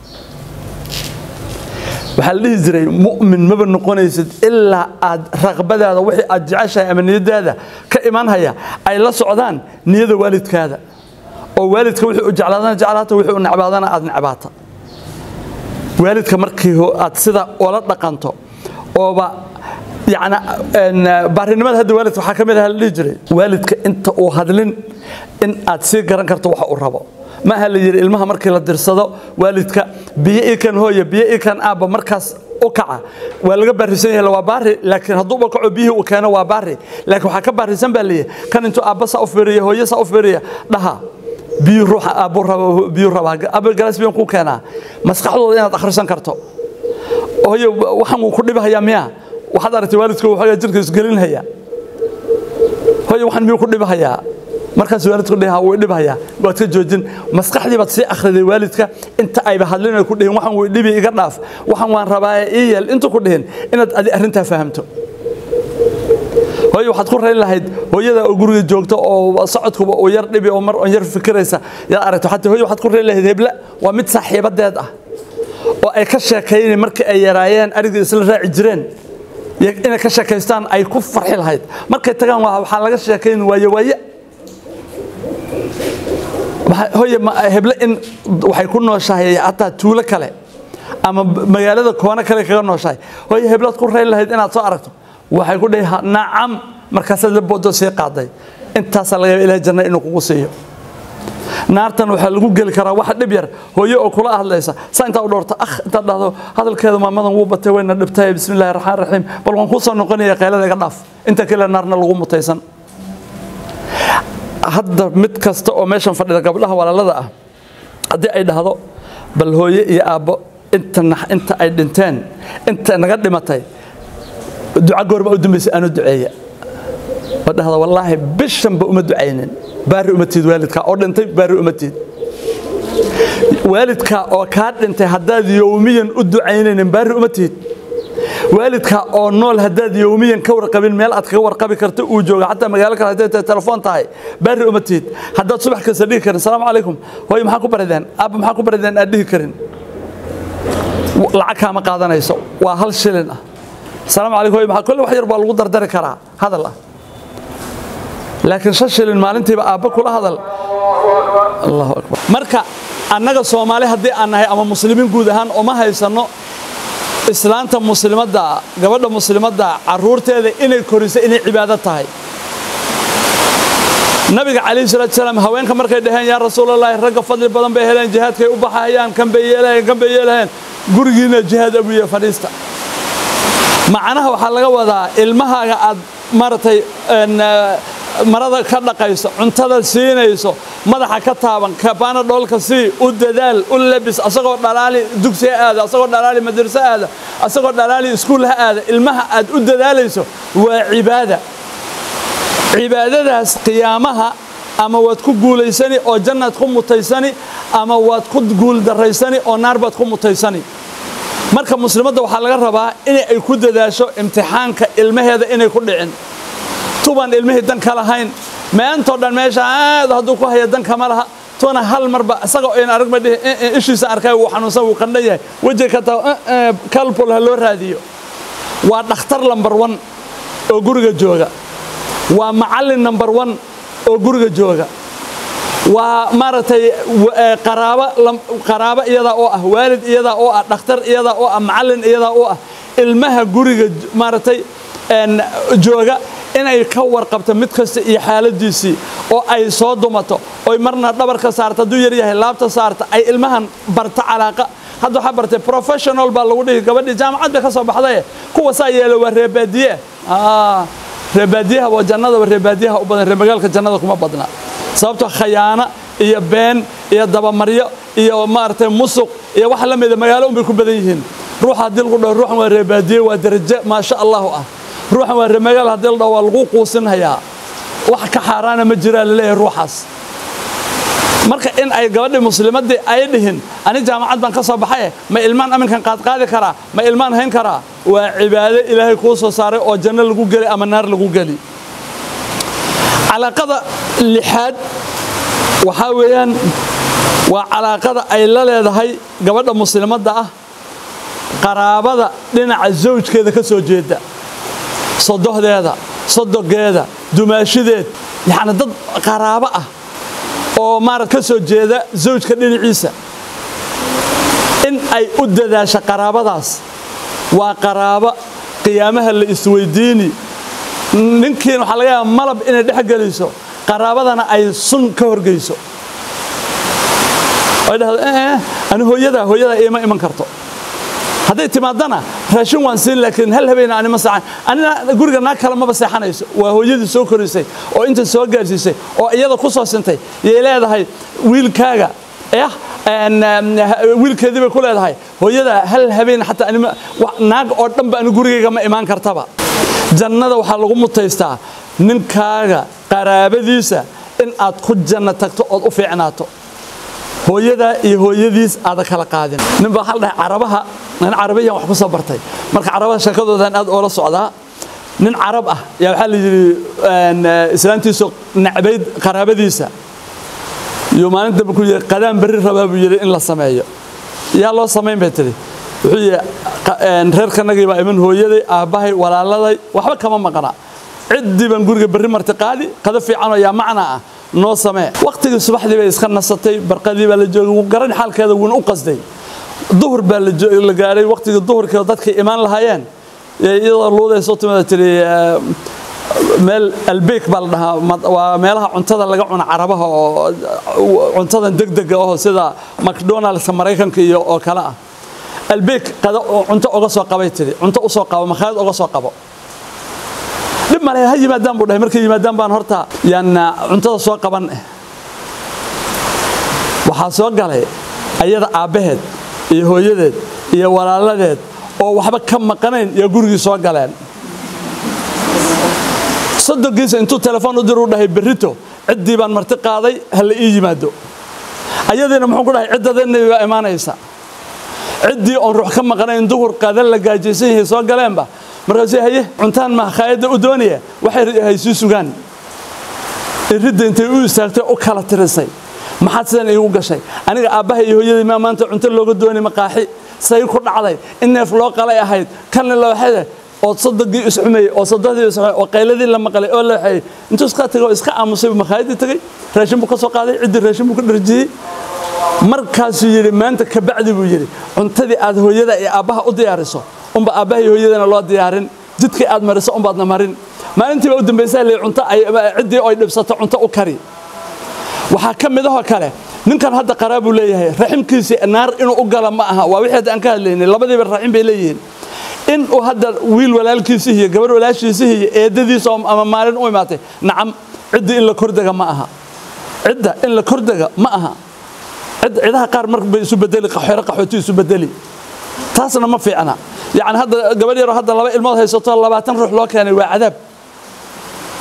waxaa la dhihi jiray mu'min maba noqonaysid ilaa aad raqbadaada wixii aad jeceshahay ama niyadaada ka imanhaya ay la socdaan niyada waalidkaada oo waalidka wixii u jeclaadana jeclaata wixii u necbaadana aad necbaata waalidka markii aad sida oola dhaqanto ooba يعني baarinimada hadda waalidka waxaa ka mid ah la dhihi jiray waalidka inta uu hadlin in aad sii garan karto waxa uu rabo ma aha la yidhi ilmaha markii la dirsado waalidka biyo ii kan hooya biyo ii kan aabba markaas u kaca waa laga baarisan yahay waa baari laakiin hadduuba kaco biyihii uu keeno waa baari laakiin waxaa ka baarisan baa leeyahay kan intuu aabba saa u fiiriya hooyo saa u fiiriya dhaha biyu ruuxa aabbu raba biyu rabaa aabba galaas biyan ku keenaa maskaxdooda inaad akhrisan karto hooyo waxaan wuu ku dhibahayaa miyaa waxaad aragtay waalidku waxoogaa jirka isgelinhaya hooyo waxaan miyuu ku dhibahayaa markaas waalidku dhiha wuu dhibhayaa waad ka joojin maskaxdii baad sii akhriday waalidka inta ayba hadlin ku dhihin waxaan way dhibi iga dhaaf waxaan waan rabaa ii yeel intu ku dhihin inaad adi arrintaa fahamto hooyo waxaad ku rayn lahayd hooyada oo guriga joogta oo socodkuba uu yar dhibi oo mar on yar fikiraysa yaad aragto xataa hooyo waxaad ku rayn lahayd hebla waa mid saaxiibadeed ah oo ay ka sheekaynay markii ay yaraayeen arigii isla raaci jireen inay ka sheekaystaan ay ku farxi lahayd markay tagaan waxaa laga sheekayn waaye waaye hooye heble in waxay ku nooshahay hataa tuulo kale ama magaalada koono kale kaga nooshahay hooye heblaad ku rayn lahayd inaad soo aragto waxay ku dhihi nacam markaasaad la boodo sii qaaday intaasaa laga yaaba ilaah janna inuu kugu siiyo naartan waxaa lagu geli karaa wax dhib yar hooyo oo kula hadlaysa saa intaa u dhowrta akh intaad dhahdo hadalkeeda maamadan wuu batay wayna dhibtay bismillahi raxmaan raxiim bal waan kuu soo noqonaya qaylada iga dhaaf inta kale naarna lagu mutaysan hadda mid kasta oo meeshan fadhida gabdhaha walaalada ah haddii ay dhahdo bal hooye iyo aabbo inta inta ay dhinteen inta naga dhimatay duca goorma u dambaysa aanu duceeya oo dhahda wallaahi bishanba uma ducaynin baari uma tiid waalidka oo dhintay baari uma tiid waalidka oo kaa dhintay haddaad yowmiyan u ducaynaynin baari uma tiid waalidka oo nool haddaad yowmiyan ka warqabin meel aad kaga warqabi karto uu jooga xataa magaalo kale hadday tahay telefoon tahay baari uma tiid haddaad subax kasta dhihi karin salaamu calaykum hooyo maxaa ku barideen aabba maxaa ku barideen aad dhihi karin lacag kaama qaadanayso waa hal shilin ah salaamu calaykum hooyo maxaa kolle wax yar baa lagu dardari karaa hadal ah laakiin shan shilin maalintiiba aabba kula hadal allahu akbar marka annaga soomaali haddii aan nahay ama muslimiin guud ahaan uma haysanno islaanta muslimadda gabadha muslimadda caruurteeda inay koriso inay cibaado tahay nabiga calayhi salaatu salaam haweenka markay dhaheen yaa rasuulallaahi ragga fadli badan bay heleen jihaadkay u baxayaan kan bay yeelaheen kan bay yeelaheen gurigiina jihaad abuye fadhiista macnaha waxaa laga wadaa ilmahaaga aad maaragtay marada ka dhaqayso cuntada siinayso madaxa ka taaban kabaana dhoolka sii u dadaal u labis asagoo dhalaali dugsiha aada asagoo dhalaali madraso aada asagoo dhalaali iskuul ha aada ilmaha aad u dadaalayso waa cibaada cibaadadaas qiyaamaha ama waad ku guulaysani oo jannaad ku mutaysani ama waad ku guuldaraysani oo naar baad ku mutaysani marka muslimadda waxaa laga rabaa in ay ku dadaasho imtixaanka ilmaheeda inay ku dhicin tubaan ilmihii dan ka lahayn meentoo dhan meesha aad hadduu ku haya dan kama laha tuna hal marba isagoo in aragba dhihi ishiisa arkay wuu xanuunsan wuu qandhan yahay weji ka taa kalpol ha loo raadiyo waa dhakhtar lambar one oo guriga jooga waa macallin number one oo guriga jooga waa maaragtay qaraabo qaraabo iyadaa oo ah waalid iyadaa oo ah dhakhtar iyadaa oo ah macallin iyadaa oo ah ilmaha guriga maaragtay jooga inay ka warqabto mid kasta iyo xaaladiisii oo ay soo dumato oy marna dhabarka saarta hadduu yar yahay laabta saarta ay ilmahan barta calaaqa hadda waxaa bartay professional baa lagu dhihi gabadhii jaamacad bay ka soo baxdaye kuwa saa yeelo waa reebaadiye reebaadiyaha waa jannadaba reebaadiyaha u badan reemagaalka jannada kuma badna sababto khayaano iyo been iyo dabamaryo iyo maaragtay musuq iyo wax la mida magaalo unbay ku badan yihiin ruuxa haddii lagu dhaho ruuxan waa reebaadiye waa darajo maasha allahu ah ruuxan waa reemagaal haddii la dhaho waa lagu quusinhayaa wax ka xaaraana ma jiraa laleeyahay ruuxaas marka in ay gabadhii muslimaddii ay dhihin ani jaamacad baan ka soo baxaye ma ilmaan aminkan qaadqaadi karaa ma ilmaan hayn karaa waa cibaado ilaahay kuu soo saaray oo janno lagu geli ama naar lagu geli calaaqada lixaad waxaa weeyaan waa calaaqada ay la leedahay gabadha muslimadda ah qaraabada dhinaca zawjkeeda ka soo jeeda sodohdeeda sodogeeda dumaashideed yacni dad qaraabo ah oo maarad ka soo jeeda zawjka dhinaciisa in ay u dadaasho qaraabadaas waa qaraabo qiyaamaha la isweydiini ninkiin waxaa laga yaaba malab inay dhex geliso qaraabadana ay sun ka horgeyso ay dhahdo ani hooyadaa hooyadaa iima iman karto hadday timaadana raashin waan siin laakiin hal habeen anima seexan anina guriga naag kale maba seexanayso waa hooyadii soo korisay oo inta soo gaarsiisay oo iyada ku soo sintay yay leedahay wiilkaaga yah wiilkeedii bay ku leedahay hooyada hal habeen xataa anima naag oo dhanba ani gurigayga ma imaan kartaba jannada waxaa lagu mutaystaa ninkaaga qaraabadiisa in aad ku janno tagto ood u fiicnaato hooyadaa iyo hooyadiis aada kala qaadin nin baa waxaa la dhahay carabaha nin carabiyan wax ku soo bartay marka carabaha sheekadoodan aad oola socdaa nin carab ah yaa waxaa la yidhi islaantiisu nacbayd qaraabadiisa iyo maalin dambe ku yidhi qadaan berri rabaa buu yidhi in la sameeyo yaa loo samayn bay tidhi wuxuu yidhi reerkanagii baa iman hooyaday aabbahay walaaladay waxba kama maqna ciddii baan guriga berri marti qaadi qado fiicanoo yaa macna ah noo samee wakhtigii subaxdii bay iska nasatay barqadii baa la joogay wuu garan xaalkeeda wuuna u qasday duhur baa la gaaray wakhtigii duhurkii dadkay imaan lahaayeen iyadoo luuday soo timada tiri meel albeek baa la dhahaa waa meelaha cuntada laga cuno carabaha oo cuntadan degdega oo sida macdonaldska maraykanka iyo oo kale ah albeek qado cunto uga soo qabay tiri cunto u soo qabo makhaayad uga soo qabo dhib male ha yimaadaan buu dhahay markay yimaadaan baan horta yaan cuntada soo qaban waxaa soo galay ayada aabbaheed iyo hooyadeed iyo walaaladeed oo waxba ka maqanayn yaa gurigii soo galeen soddonkiisa intuu telefoon u diru dhahay berrito ciddii baan marti qaaday ha la ii yimaado ayadiina muxuu ku dhahay ciddadeennabi baa imaanaysa ciddii oon ruux ka maqanayn duhur qadan la gaajaysan yahay soo galeenba markaasuu haye cuntaan ma khaayadda u doonaya waxay haysii sugaan iridda intay u istaagtay u kala tirisay maxaad sidan iigu gashay aniga aabbaha iyo hooyadii maa maanta cunto looga dooni maqaaxi say ku dhacday in neef loo qalay ahayd kanna looxada oo sodogii isxumeeyey oo sodohdii isxumeeyey oo qayladii la maqlay oo la waxeeyey intuu iska tagay oo iska aamusay makhaayadii tagay raashin buu ka soo qaaday ciddii raashin buu ka dharjiyey markaasuu yidhi maanta ka bacdi buu yidhi cuntadii aad hooyada iyo aabbaha u diyaariso unba aabbaha iyo hooyadana loo diyaarin jidkii aad mariso unbaadna marin maalintiiba u dambaysaa le cunto ciddii oy dhibsato cunto u kari waxaa ka midahoo kale ninkan hadda qaraabuu leeyahay raximkiisii naar inuu u gala ma aha waa wixii hadda aan ka hadlaynay labadiiba raxim bay leeyihiin in uu hadda wiil walaalkiisii iyo gabarh walaashiisii iyo eedadiisa ama maalin u imaatay nacam cidda in la kordega ma aha cidda in la kordega ma aha cidaha qaar mar bay isu bedeli qaxoore qaxooti isu bedeli taasna ma fiicna yacni hadda gabadh yaroo hadda laba ilmood haysato labaatan ruux loo keenay waa cadaab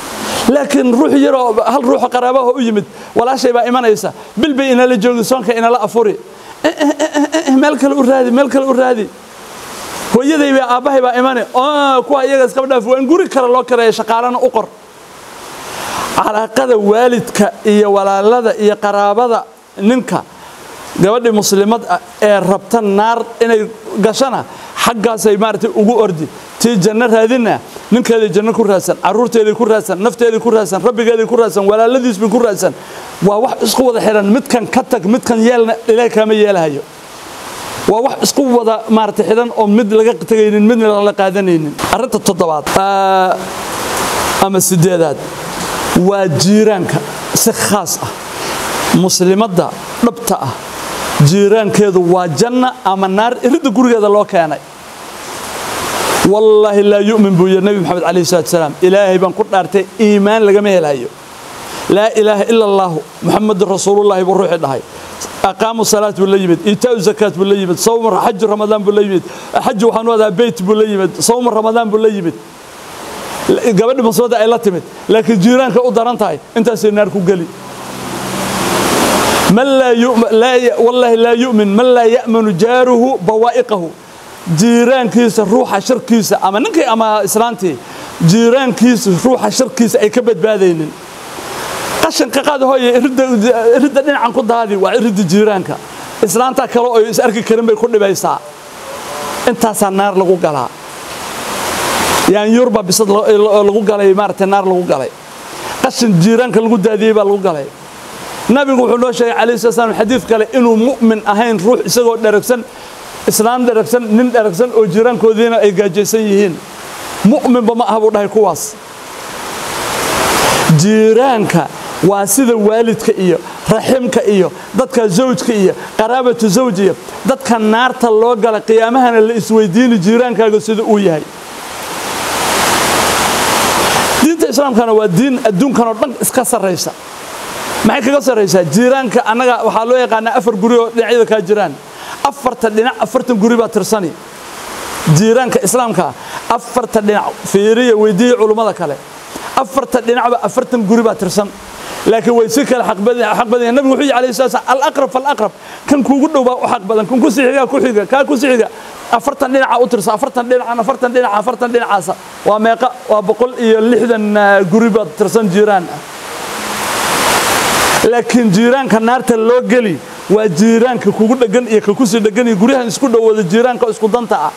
laakiin ruux yaroo hal ruuxo qaraabaha u yimid walaashay baa imanaysa bil bay inala joogi soonka inala afuri meel kale u raadi meel kale u raadi hooyaday baa aabbahay baa imane kuwa iyaga iskaba dhaaf waa in guri kale loo kareeya shaqaalana u qor calaaqada waalidka iyo walaalada iyo qaraabada ninka gabadhii muslimad ah ee rabta naar inay gashana xaggaasay maaragtay ugu ordi tii janno raadina ninkeeday janno ku raadsan carruurteeday ku raadsan nafteeday ku raadsan rabbigeeday ku raadsan walaaladiisbay ku raadsan waa wax isku wada xihan midkan ka tag midkan yeelna ilaahay kaama yeelahayo waa wax isku wada maaragtay xidhan oo mid laga tegaynin midna lala qaadanaynin arrinta toddobaad ama sideedaad waa jiiraanka si khaas ah muslimadda dhabta ah jiiraankeedu waa janna ama naar iridda gurigeeda loo keenay wallaahi laa yu'min buu yidhi nebi maxamed calayhi salatu wasalaam ilaahay baan ku dhaartay iimaan lagama helayo laa ilaaha ila allaahu muxamadun rasuulullaahi buu ruuxii dhahay aqaamu salaat buu la yimid iitaau zakaat buu la yimid sawma xaju ramadaan buu la yimid xaju waxaan u adaa beyt buu la yimid sawma ramadaan buu la yimid gabadhi muslimada ay la timid laakiin jiiraanka u daran tahay intaasay naar ku geli man laa wallaahi laa yu'min man laa ya'manu jaaruhu bawaa'iqahu jiiraankiisa ruuxa sharkiisa ama ninkii ama islaantii jiiraankiisa ruuxa sharkiisa ay ka badbaadaynin qashanka qaad hooye iridda dhinacan ku daadi waa iridda jiiraanka islaanta kale oo is arki karin bay ku dhibaysaa intaasaa naar lagu galaa yaanyuurba bisad lagu galay maaragtay naar lagu galay qashin jiiraanka lagu daadiyey baa lagu galay nabigu wuxuu noo sheegay calayhi sala slam xadiid kale inuu mu'min ahayn ruux isagoo dheragsan islaam dheragsan nin dheragsan oo jiiraankoodiina ay gaajaysan yihiin mu'minba ma aha buu dhahay kuwaas jiiraanka waa sida waalidka iyo raximka iyo dadka zawjka iyo qaraabatu zawj iyo dadka naarta loo gala qiyaamahana la isweydiini jiiraankaaga sida uu yahay diinta islaamkana waa diin adduunkanoo dhan iska sarraysa maxay kaga sarraysaa jiiraanka annaga waxaa loo yaqaanaa afar guri oo dhinacyada kaa jiraan afarta dhinac afartan guri baa tirsani jiiraanka islaamka afarta dhinac fiiriya weydiiya culummada kale afarta dhinacba afartan guri baa tirsan laakiin way si kale xaq badan nabigu wuxuu yidhi alayhi salatu wasallam alaqrab falaqrab kan kuugu dhow baa u xaq badan kan ku sii xiga ku xiga kaa ku sii xiga afartan dhinaca u tirsa afartan dhinacan afartan dhinaca afartan dhinacaasa waa meeqa waa boqol iyo lixdan guri baad tirsan jiiraan ah laakiin jiiraanka naarta loo geli waa jiiraanka kugu dhegan iyo ka kusii dhegan iyo guryahan isku dhowooda jiiraanka isku danta ah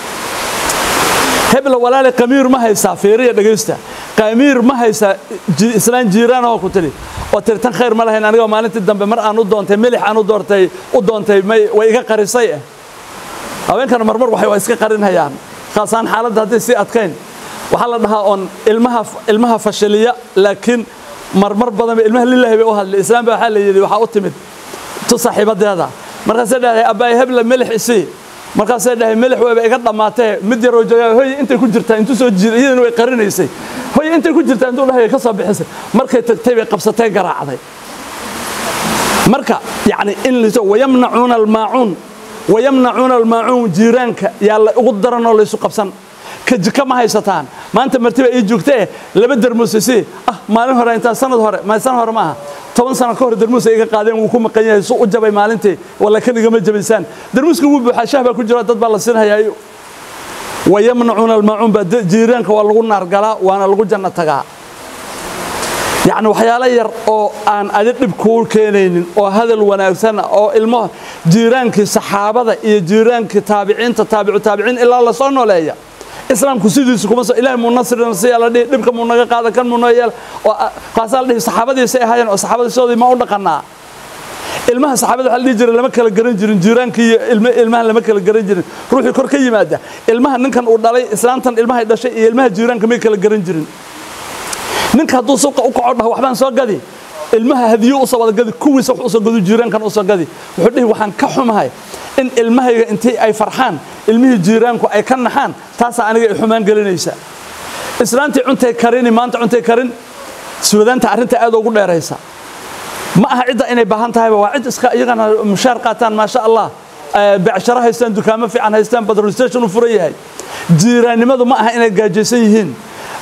hebla walaale qamiir ma haysaa feeriya dhegaysta qamiir ma haysaa islaan jiiraan oo ku tiri oo tiri tan khayr ma lahayn aniga maalintii dambe mar aan u doontay milix aan u doortay u doontay may way iga qarisay ah haweenkana marmar waxay waa iska qarinhayaan khaasaan xaaladda hadday sii adkayn waxaa la dhahaa oon ilmaha ilmaha fashiliya laakiin marmar badan ba ilmaha lilaahi bay u hadlay islaam baa waxaa la yidhi waxaa u timid tu saaxiibadeeda markaasay dhahay abbaay hebla milix isii markaasay dhahay milix wayba iga dhammaatee mid yaroo joogaa hoy intay ku jirtaa intuu soo jiiday iyadana way qarinaysay hoy intay ku jirtaa intuu dhahay ka soo bixisay markay tagtay bay qabsatay garaacday marka yacni in liso wayamnacuuna almaacuun wayamnacuuna almaacuun jiiraanka yaa la ugu daranoo laysu qabsan ka jika ma haysataan maanta martiba ii joogtee laba darmuusisi ah maalin hore intaan sanad hore ma sanad hore maaha toban sano ka hor darmuus ay iga qaadeen wuu ku maqan yahay su u jabay maalintii walla kan igama jabaysaan darmuuska wuu buuxaa shah baa ku jira dad baa la siinhayaa wayamnacuuna almaacuun baa jiiraanka waa lagu naargalaa waana lagu janno tagaa yacni waxyaalo yar oo aan adi dhib kuu keenaynin oo hadal wanaagsan oo ilmo jiiraankii saxaabada iyo jiiraankii taabiciinta taabicu taabiciin ilaa la soo nooleeya islaamku sidiisu kuma soo ilaahay muu nasrina siya la dhihi dhibka muu naga qaada kan muu noo yeel oo qaasaa la dhihi saxaabadiisay ahaayeen oo saxaabadiisoodii ma u dhaqanaa ilmaha saxaabada waxaa la dhihi jiray lama kala garan jirin jiiraankii iyo ilmahan lama kala garan jirin ruuxii kor ka yimaada ilmaha ninkan uu dhalay islaantan ilmahay dhashay iyo ilmaha jiiraanka may kala garan jirin ninka hadduu suuqa u kaco dhaho waxbaan soo gadi ilmaha hadiyo usoo wada gadi kuwiisa wax usoo gadu jiiraankan usoo gadi wuxuu dhihi waxaan ka xumahay in ilmahayga intii ay farxaan ilmihii jiiraanku ay ka naxaan taasaa aniga ay xumaan gelinaysa islaantii cuntay karini maanta cuntay karin suudaanta arrinta aad ugu dheeraysa ma aha cidda inay baahan tahayba waa cid iska iyagana mushaar qaataan maasha allah becsharo haystaan dukaamo fiican haystaan badrol station u furan yahay jiiraannimadu ma aha inay gaajaysan yihiin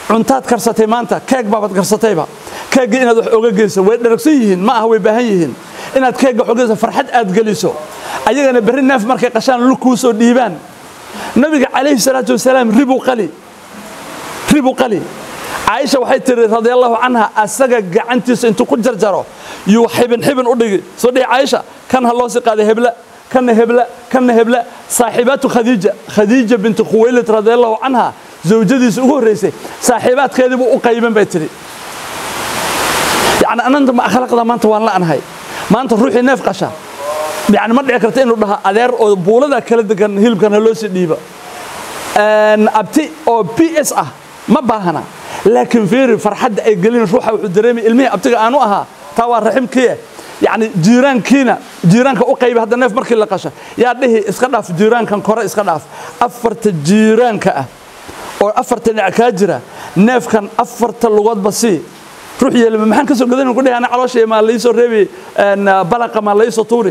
cuntaad karsatay maanta keeg baabaad karsatayba keegga inaad wax oga geyso way dharagsan yihiin ma aha way baahan yihiin inaad keegga wax oga geyso farxad aad geliso ayagana berri neef markay qashaan lug kuu soo dhiibaan nabiga calayhi salaatu wasalaam ribu qali ribu qali caaisha waxay tiri radia allahu canha asaga gacantiisa intuu ku jarjaro yuu xibin xibin u dhigi soo dhihi caaisha kan ha loo sii qaaday hebla kana hebla kana hebla saaxiibaatu khadiija khadiija binti khuwaylid radia allahu canha zawjadiisa ugu horreysay saaxiibaadkeedii buu u qayban bay tidhi yacni ananta ma akhlaaqda maanta waan la'nahay maanta ruuxii neef qasha yani ma dhici karta inuu dhaha adeer oo buulada kala degan hilibkan ha loo sii dhiiba abti oo p s ah ma baahana laakiin fiiri farxadda ay gelin ruuxa wuxuu dareemay ilmihii abtiga aanu ahaa taa waa raximkiie yani jiiraankiina jiiraanka u qaybi hadda neef markii la qasha yaa dhihi iska dhaaf jiiraankan kore iska dhaaf afarta jiiraanka ah oo afarta dhinac kaa jira neefkan afarta lugoodba sii ruux yeelima maxaan ka soo gadan ku dhihi ana calooshay maa laisoo reebi balaqa maa laisoo tuuri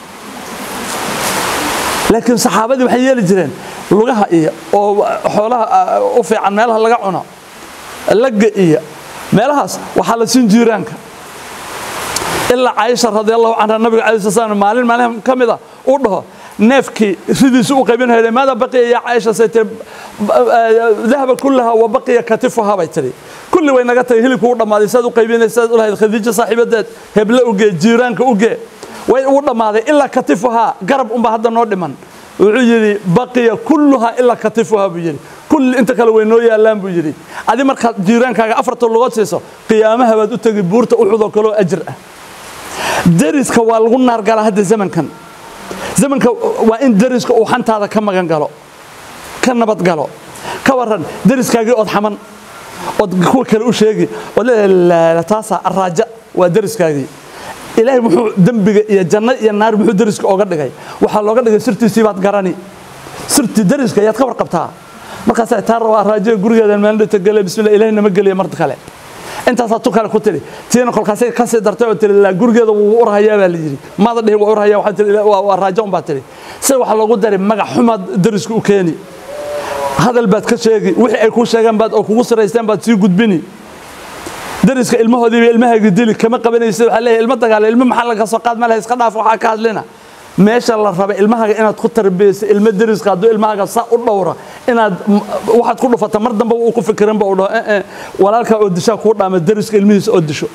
laakiin saxaabadii waxay yeeli jireen lugaha iyo oo xoolaha u fiican meelaha laga cuno lagga iyo meelahaas waxaa la siin jiiraanka ilaa caaisha radiallahu canha nabiga calai sl slam maalin maalin ka mida uu dhaho neefkii ridiisu u qaybinhayday maada baqiya yaa caaisha say tiri dahaba kullaha wa baqiya katifuha bay tiri kulli way naga tagay hilibku u dhammaaday saad u qaybinay saad u lahayd khadiijo saaxiibadeed heble ugee jiiraanka ugee way ugu dhammaaday ilaa katifuhaa garab unba hadda noo dhiman wuxuu yidhi baqiya kulluhaa ilaa katifuhaa buu yidhi kulli inta kale way noo yaallaan buu yidhi adi markaad jiiraankaaga afarta lugood siiso qiyaamaha baad u tegi buurta uxudoo kaloo ajir ah deriska waa lagu naargalaa hadda zamankan zamanka waa in deriska uu xantaada ka magan galo ka nabad galo ka waran deriskaagii ood xaman ood kuwa kale u sheegi ood leedahay taasaa araaja waa deriskaagii ilaahay muxuu dembiga iyo janno iyo naar muxuu deriska ooga dhigay waxaa looga dhigay sirtiisii baad garani sirtii deriska ayaad ka warqabtaa markaasaa taa rabaa raajiga gurigeedan maalindhata gele bismillah ilaahay nama geliya mar kale intaasaa tu kale ku tidhi tiina kolkaasay ka sii dartay oo tiri laa gurigeeda wuu urhayaa baa la yidhi maada dhihi waa urhayaa waxaa tiri waa raajo un baa tidhi sida waxaa loogu daray magac xumaad deriska u keeni hadal baad ka sheegi wixii ay kuu sheegaan baad oo kugu siraysteen baad sii gudbini deriska ilmahoodiiba ilmahaaga dili kama qabanaysa waxaa leeyahay ilmo dagaala ilmo maxaa laga soo qaad ma laha iska dhaaf waxaa ka hadlina meesha la raba ilmahaaga inaad ku tarbiyayso ilmo deriska hadduu ilmahaaga saa u dhowra inaad waxaad ku dhufata mar dambe uu ku fikirinba uu dhaho ee walaalkaa oo dishaa kuu dhaama deriska ilmihiisa oo disho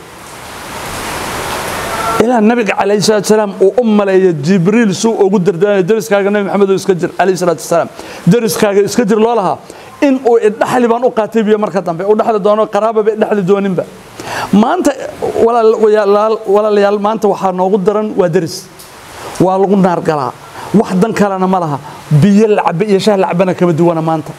ilaa nabiga calayhi salaatu wasalaam uu u maleeya jibriil suu ugu dardaaraya deriskaaga nabi maxamed oo iska jir calayhi salaatu wasalaam deriskaaga iska jir loo lahaa in uu idhaxli baan u qaatay biyo marka dambe u dhaxli doono qaraababa idhaxli dooninba maanta walaalayaal maanta waxaa noogu daran waa deris waa lagu naargalaa wax dan kalena ma laha biyo lacabe iyo shah lacabana kama duwana maanta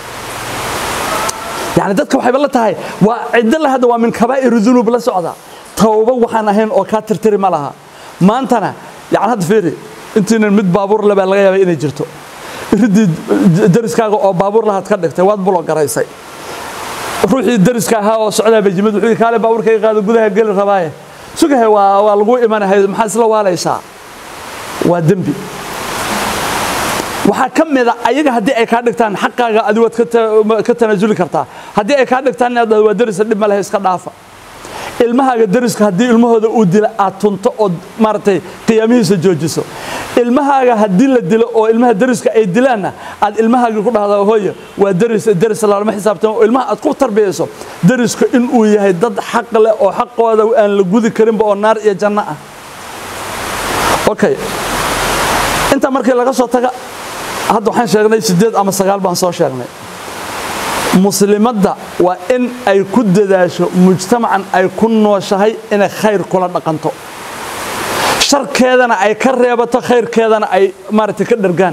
yani dadka waxayba la tahay waa ciddo la hadda waa min kabaa'ir dunuub la socda tawba waxaan ahayn oo kaa tirtiri ma laha maantana yani hadda fiiri intiinan mid baabuur le baa laga yaabay inay jirto ridii deriskaaga oo baabuur lahaad ka dhigtay waad bulo garaysay ruuxii deriska ahaa oo socdaa bay jimid wuxuu kaale baabuurkayga qaado gudaha geli rabaaye sugahe waa waa lagu imanahay maxaa isla waalaysaa waa dembi waxaa ka mida ayaga haddii ay kaa dhigtaan xaqaaga adi waad ka tanaasuli kartaa haddii ay kaa dhigtaan inaad dhahdo waa derisa dhib ma lehe iska dhaafa ilmahaaga deriska haddii ilmahooda uu dila aad tunto ood maaragtay qiyaamihiisa joojiso ilmahaaga haddii la dilo oo ilmaha deriska ay dilaanna aad ilmahaaga ku dhahda hooyo waa deris deris lalama xisaabtamo oo ilmaha aad ku tarbiyayso deriska inuu yahay dad xaq leh oo xaqooda aan la gudi karinba oo naar iyo janno ah okay intaa markii laga soo taga hadda waxaan sheegnay siddeed ama sagaal baan soo sheegnay muslimadda waa in ay ku dadaasho mujtamacan ay ku nooshahay inay khayr kula dhaqanto sharkeedana ay ka reebato khayrkeedana ay maaragtay ka dhargaan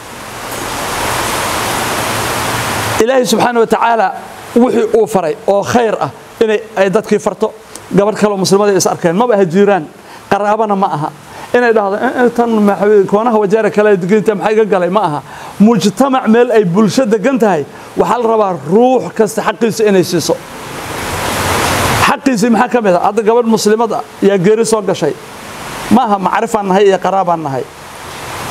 ilaahay subxaana wa tacaala wixii uu faray oo khayr ah inay ay dadkii farto gabadh kaleo muslimada is arkeen maba aha jiiraan qaraabana ma aha inay dhahdo tan koonaha wajaara kale deginta maxay ga galay ma aha mujtamac meel ay bulsho degan tahay waxaa la rabaa ruux kasta xaqiisa inay siiso xaqiisii maxaa ka mid a hadda gabadh muslimad ah yaa geeri soo gashay ma aha macrifaan nahay iyo qaraabaan nahay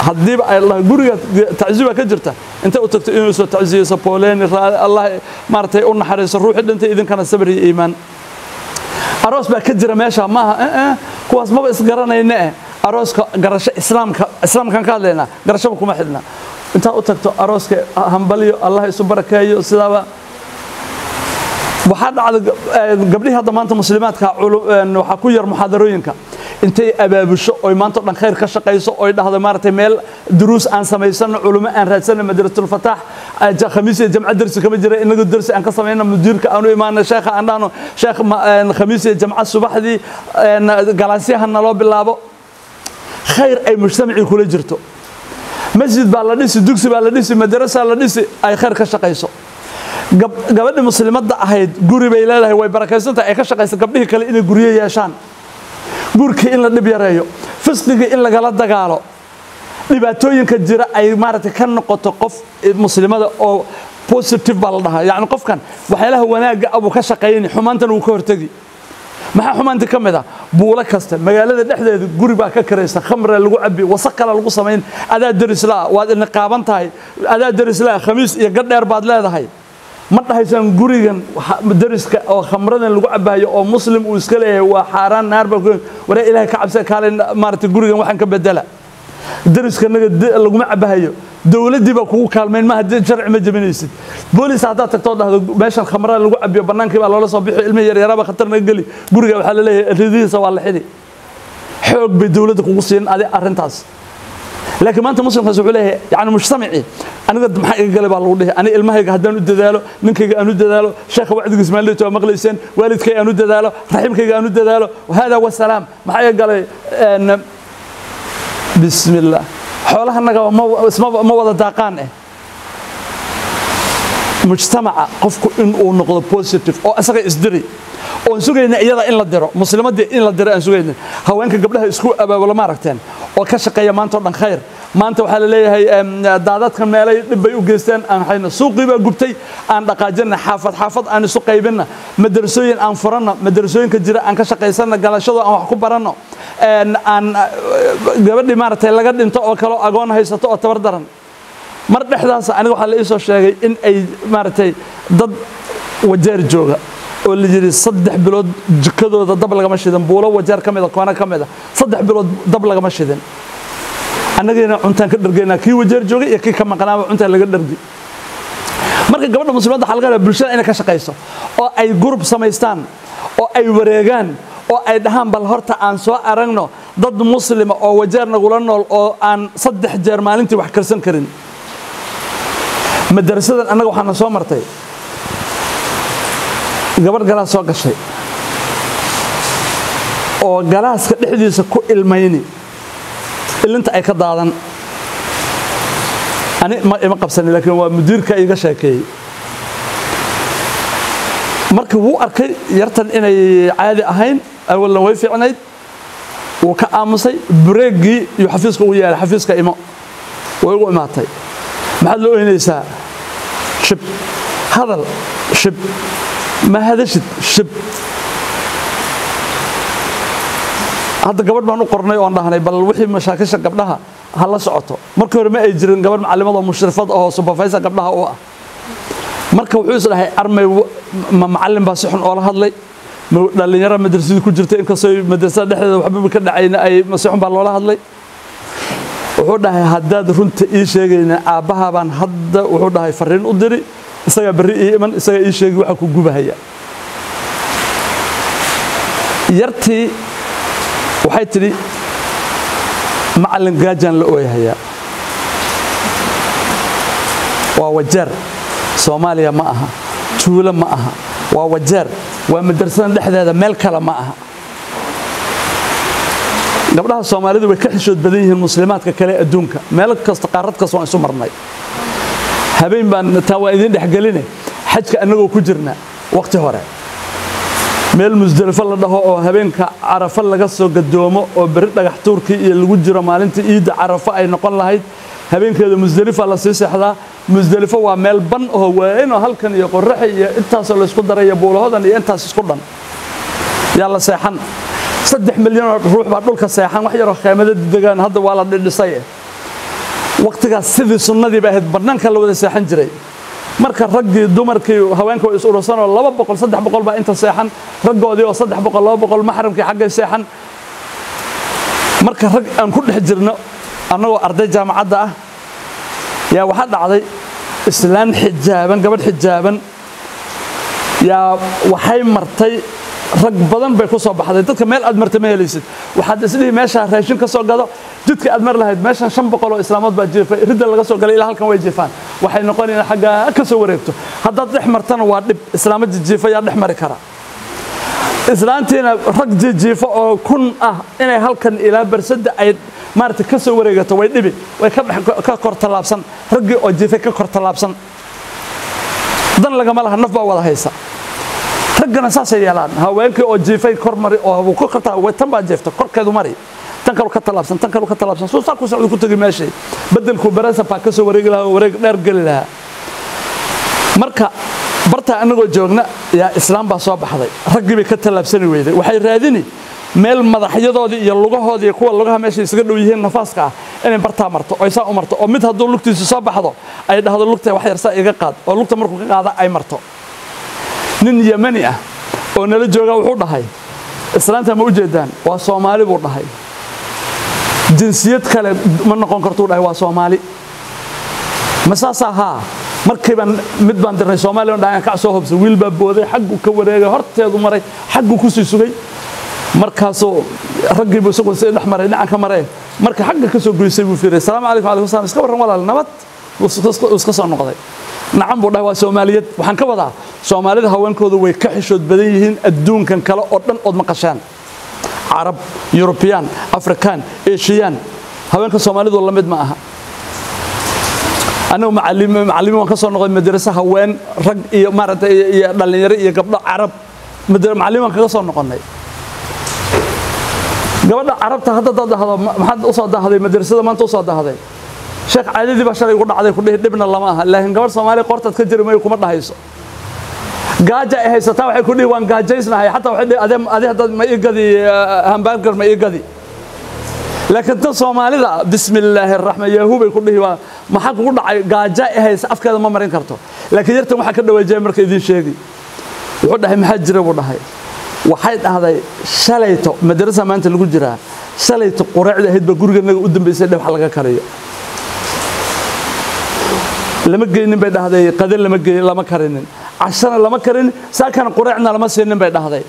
haddiiba ay dhahay guriga tacsiya baa ka jirta intay u tagto inuu soo tacsiyeyso booleeni allah maaragtay u naxariiso ruuxii dhintay idinkana sabir iyo iimaan aroos baa ka jira meesha maaha kuwaas maba isgaranayne eh arooska garasho islaamka islaamkan ka hadlaynaa garashaba kuma xidhna intaad u tagto arooska hambaliyo allah isu barakeeyo sidaaba waxaa dhacda gabdhihii hadda maanta muslimaadka waxaa ku yar muxaadarooyinka intay abaabusho oy maanta o dhan khayr ka shaqayso oy dhahdo maaragtay meel duruus aan samaysano culummo aan raadsano madrasatulfataax khamiis iyo jamco dersi kama jira inagu dersi aan ka samayno mudiirka aanu imaano sheekha aan dhahno sheekh khamiis iyo jamco subaxdii galaasyaha naloo bilaabo khayr ay mujtamacii kula jirto masjid baa la dhisi dugsi baa la dhisi madrasa la dhisi ay khayr ka shaqayso gabadhii muslimadda ahayd guri bay leedahay way barakaysantahay ay ka shaqaysa gabdhihii kale inay guryo yeeshaan gurkii in la dhib yareeyo fisqigii in lagala dagaalo dhibaatooyinka jira ay maaragtay ka noqoto qof muslimada oo positive baa la dhahaa yacni qofkan waxyaalaha wanaagga abuu ka shaqayni xumaantana wuu ka hortegi maxaa xumaantii ka mid ah buulo kasta magaalada dhexdeeda guri baa ka karaysa khamre lagu cabi wasaq kale lagu samayn adaa derislaa waad niqaaban tahay adaa derislaa khamiis iyo gadheer baad leedahay ma dhahaysaan gurigan deriska oo khamradan lagu cabayo oo muslim uu iska leeyahay waa xaaraan naarba waree ilaahay ka cabsa kaale maaragtay gurigan waxaan ka bedela deriska naga laguma cabahayo dowladdii baa kugu kaalmayn maaha sharci ma jebinaysid boolis haddaad tagtoo dhahdo meeshan khamrada lagu cabiyo bannaankii baa loola soo bixi ilmihi yaryaraaba khatar naga geli guriga waxaa la leeyahay ridihiisa waa la xidi xoog bay dowladda kugu siin adi arrintaas laakiin maanta muslimkaas wuxuu leeyahay yani mujtamacii aniga maxaa iga galay baa lagu dhihi ani ilmahayga haddaan u dadaalo ninkayga aan u dadaalo sheekha wacdigiis maalidta waa maqlayseen waalidkay aan u dadaalo raxiimkayga aan u dadaalo hada wasalaam maxaa iga galay bismi illah xoolahanaga ma wada daaqaan eh mujtamaca qofku inuu noqdo positive oo isaga isdiri oon sugayna iyada in la diro muslimadii in la diro aan sugayna haweenka gabdhaha isku abaabulo ma aragteen oo ka shaqeeya maanta oo dhan khayr maanta waxaa la leeyahay daadadkan meelay dhib bay u geysteen aan hayno suuqii baa gubtay aan dhaqaajina xaafad xaafad aan isu qaybinna madrasooyin aan furanno madrasooyinka jira aan ka shaqaysanno galashado aan wax ku baranno aan gabadhii maaragtay laga dhinto oo kaleo agoon haysato oo tabar daran mar dhexdaas aniga waxaa la ii soo sheegay in ay maaragtay dad wajeer jooga oo la yidhi saddex bilood jikadooda dab lagama shidin buulo wajeer ka mida koona ka mida saddex bilood dab lagama shidin annagiina cuntaan ka dhargaynaa kii wajeer joogay iyo kii ka maqnaaba cuntaan laga dhargi marka gabadha muslimadda waxaa laga rabaa bulshada inay ka shaqayso oo ay gurub samaystaan oo ay wareegaan oo ay dhahaan bal horta aan soo aragno dad muslima oo wajeer nagula nool oo aan saddex jeer maalintii wax karsan karin madarasadan annaga waxaana soo martay gabadh galaas soo gashay oo galaaska dhexdiisa ku ilmayni ilinta ay ka daadan ani ima qabsani laakiin waa mudiirka iga sheekeeyey markii wuu arkay yartan inay caadi ahayn awalna way fiicnayd wuu ka aamusay bureeggii iyo xafiiska ugu yeelay xafiiska imo way ugu imaatay maxaad la oynaysaa shib hadal shib ma hadashid shib hadda gabadh baan u qornay oon dhahnay bal wixii mashaakisha gabdhaha ha la socoto markii hore ma ay jirin gabadh macallimad oo mushrifad oo supervisor gabdhaha u ah marka wuxuu is dhahay armay ma macallin baa si xun oola hadlay dhallinyaro madrasadii ku jirta inkastoo madrasada dhexdeeda waxbaba ka dhacayna ay si xun baa loola hadlay wuxuu dhahay haddaad runta ii sheegayna aabbaha baan hadda wuxuu dhahay fariin u diri isagaa berri ii iman isagaa ii sheegi waxa ku gubahaya yartii waxay tidhi macallin gaajaan la ooyahayaa waa wajeer soomaaliya ma aha tuulo ma aha waa wajeer waa madrasadan dhexdeeda meel kale ma aha gabdhaha soomaalidu way ka xishood badan yihiin muslimaadka kale adduunka meel kasta qaarad kasta waan isu marnay habeen baan taa waa idin dhexgeline xajka annagoo ku jirna waqti hore meel musdelifo la dhaho oo habeenka carafo laga soo gadoomo oo beri dhagax tuurkii iyo lagu jiro maalintii iidda carafo ay noqon lahayd habeenkeeda musdelifa la sii seexdaa musdelifo waa meel ban oo waaynoo halkan iyo qoraxa iyo intaasoo laysku daray iyo buulahodan iyo intaas isku dhan yaa la seexan saddex milyanoo ruux baa dhulka seexan wax yaroo kheemada degaan hadda waa la dhidhisay waqtigaas sidii sunnadii bay ahayd bannaanka la wada seexan jiray marka raggii dumarkii haweenka way is urursanoo laba boqol saddex boqol baa inta seexan raggoodii oo saddex boqol laba boqol maxramkii xaggay seexan marka rag aan ku dhex jirno annagoo arday jaamacadda ah yaa waxaa dhacday islaan xijaaban gabadh xijaaban yaa waxay martay rag badan bay ku soo baxday dadka meel aad martay ma helaysid waxaad isdhihi meeshaa raashin ka soo gado jidka aad mar lahayd meeshan shan boqol oo islaamood baa jiifay ridda laga soo galay ilaa halkan way jiifaan waxay noqonayaan xaggaa ka soo wareegto haddaad dhex martana waa dhib islaamo jijiifa yaa dhex mari kara islaantiina rag jijiifo oo kun ah inay halkan ilaa barsada ay maarata ka soo wareegato way dhibi way ka kor tallaabsan raggii oo jiifay ka kor tallaabsan dan lagama laha naf baa wada haysa raggana saasay yeelaan haweenkii oo jiifay kor mari oo ku kortaa tan baa jiifta korkeedu mari tan kalu ka tallaabsan tan kalu ka tallaabsan soo saa ku socdo ku tagi meeshay bedelku barasa baa ka soo wareegi lahaa oo wareeg dheer geli lahaa marka barta anagoo joogna yaa islaam baa soo baxday raggii bay ka tallaabsani weyday waxay raadini meel madaxyadoodii iyo lugahoodii iyo kuwa lugaha meesha isaga dhow yihiin nafaaska ah inay bartaa marto oo saa u marto oo mid hadduu lugtiisu soo baxdo ay dhahdo lugta wax yarsaa iga qaad oo lugta markuu ka qaada ay marto nin yemani ah oo nala joogaa wuxuu dhahay islaanta ma u jeedaan waa soomaali buu dhahay jinsiyad kale ma noqon kartuu dhahay waa soomaali ma saasaa haa markii baan mid baan dirnay soomaaliya dhahan kac soo hobsa wiil baa booday xaggu ka wareegay horteedu maray xaggu ku sii sugay markaasuu raggiibu isagu si dhex maray dhinacan ka mareen marka xagga ka soo goysay buu fiiray salaamu calaykum alaykum salam iska warran walaal nabad wuu iska soo noqday nacan buu dhahay waa soomaaliyad waxaan ka wadaa soomaalida haweenkoodu way ka xishood badan yihiin adduunkan kale oo dhan ood maqashaan carab yurubiyaan afrikaan eshiyaan haweenka soomaalidu la mid ma aha anigu macallimiin waan ka soo noqday madrasa haween rag iyo maaragtay iyo dhallinyaro iyo gabdho carab macallimiin waan kaga soo noqonnay gabadha carabta hadda dad dhahdo maxaad u soo dahday madrasada maanta u soo dahday sheekh caadadii baa shalay ugu dhacday ku dhihi dhibna lama aha laakiin gabadh soomaaliya qortaad ka jiri mayo kuma dhahayso gaaja ay haysataa waxay ku dhihi waan gaajaysnahay xataa waxay dhihi ade adi haddaad ma ii gadi hamburger ma ii gadi laakiin tan soomaalida bismi illaahi araxmaan yahu bay ku dhihi waa maxaa kugu dhacay gaaja ay haysa afkeeda ma marin karto laakiin yartan waxaa ka dhawaajaya marka idiin sheegi wuxuu dhahay maxaa jira buu dhahay waxay dhahday shalayto madarasa maanta lagu jiraa shalayto quraacda ahayd baa guriganaga u dambaysay dhe wax laga kariyo lama geynin bay dhahday qadin lama geyn lama karinin cashana lama karinin saakana quraacna lama siinin bay dhahday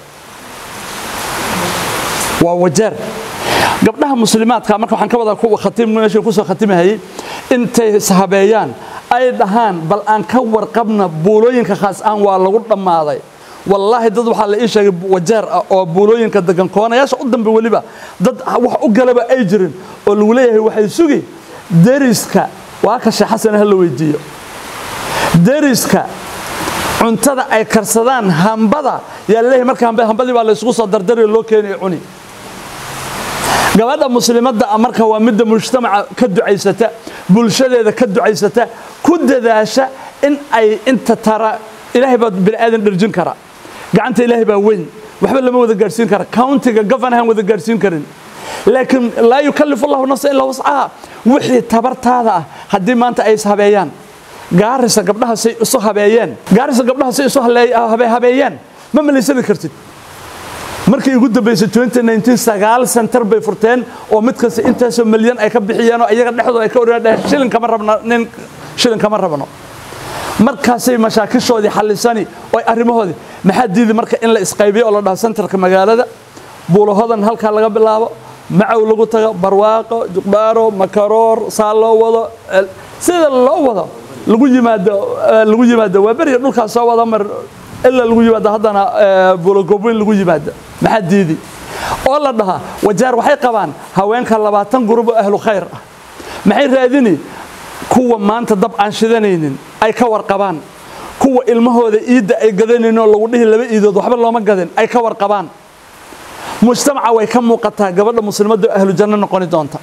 waa wajeer gabdhaha muslimaadka marka waxaan ka wadaa kuwa khatiim meesha ku soo khatimahayay intay habeeyaan ay dhahaan bal aan ka warqabna buulooyinka khaas ahaan waa lagu dhammaaday wallaahi dad waxaa la ii sheegay wajeer ah oo buulooyinka degan koonayaasha u dambe weliba dad wax u galaba ay jirin oo lagu leeyahay waxay sugi deriska waa ka sheekh xasan ha la weydiiyo deriska cuntada ay karsadaan hambada yaa leeyahay marka hambadii baa la isugu soo dardariyo loo keenayo cuni gabadha muslimadda ah marka waa midda mujtamaca ka ducaysata bulshadeeda ka ducaysata ku dadaasha in ay inta tara ilaahay baa bini aadan dherjin kara gacanta ilaahay baa weyn waxba lama wada gaadhsiin kara countiga governahan wada gaadhsiin karin laakiin laa yukallifu allahu nafsa ilaa wascaha wixii tabartaada ah haddii maanta ay is habeeyaan gaarisa gabdhaha say isu habeeyeen gaarisa gabdhaha say isu habeeyeen ma malaysani kartid markii ugu dambaysay 2019 sagaal center bay furteen oo mid kasta intaasoo milyan ay ka bixiyeen oo iyaga dhexdooda ay ka oryaan shilin kama rabno nin shilin kama rabno markaasay mashaakishoodii xallisani oo arrimahoodii maxaa diidi marka in la isqaybiyo oo la dhaho centerka magaalada buulahodan halkaa laga bilaabo macow lagu tago barwaaqo juqbaaro makaroor saa loo wado sida loo wado lagu yimaado lagu yimaado waa beriya dhulkaas soo wada mar ilaa lagu yimaado haddana buulogobweyn lagu yimaado maxaa diidi oo la dhahaa wajaar waxay qabaan haweenka labaatan gurub oo ahlu khayr ah maxay raadini kuwa maanta dab aan shidanaynin ay ka warqabaan kuwa ilmahooda iidda ay gadanaynin oo lagu dhihi laba iidood waxba looma gadin ay ka warqabaan mujtamaca way ka muuqataa gabadha muslimadda ahlu janno noqoni doonta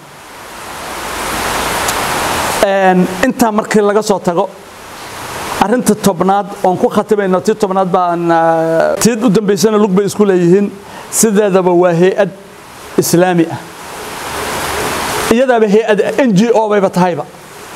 intaa markii laga soo tago arrinta tobnaad oon ku khatimayno tii tobnaad baan tiid u dambaysana lug bay isku leeyihiin sideedaba waa hay-ad islaami ah iyadaaba hay-ad n g o bayba tahayba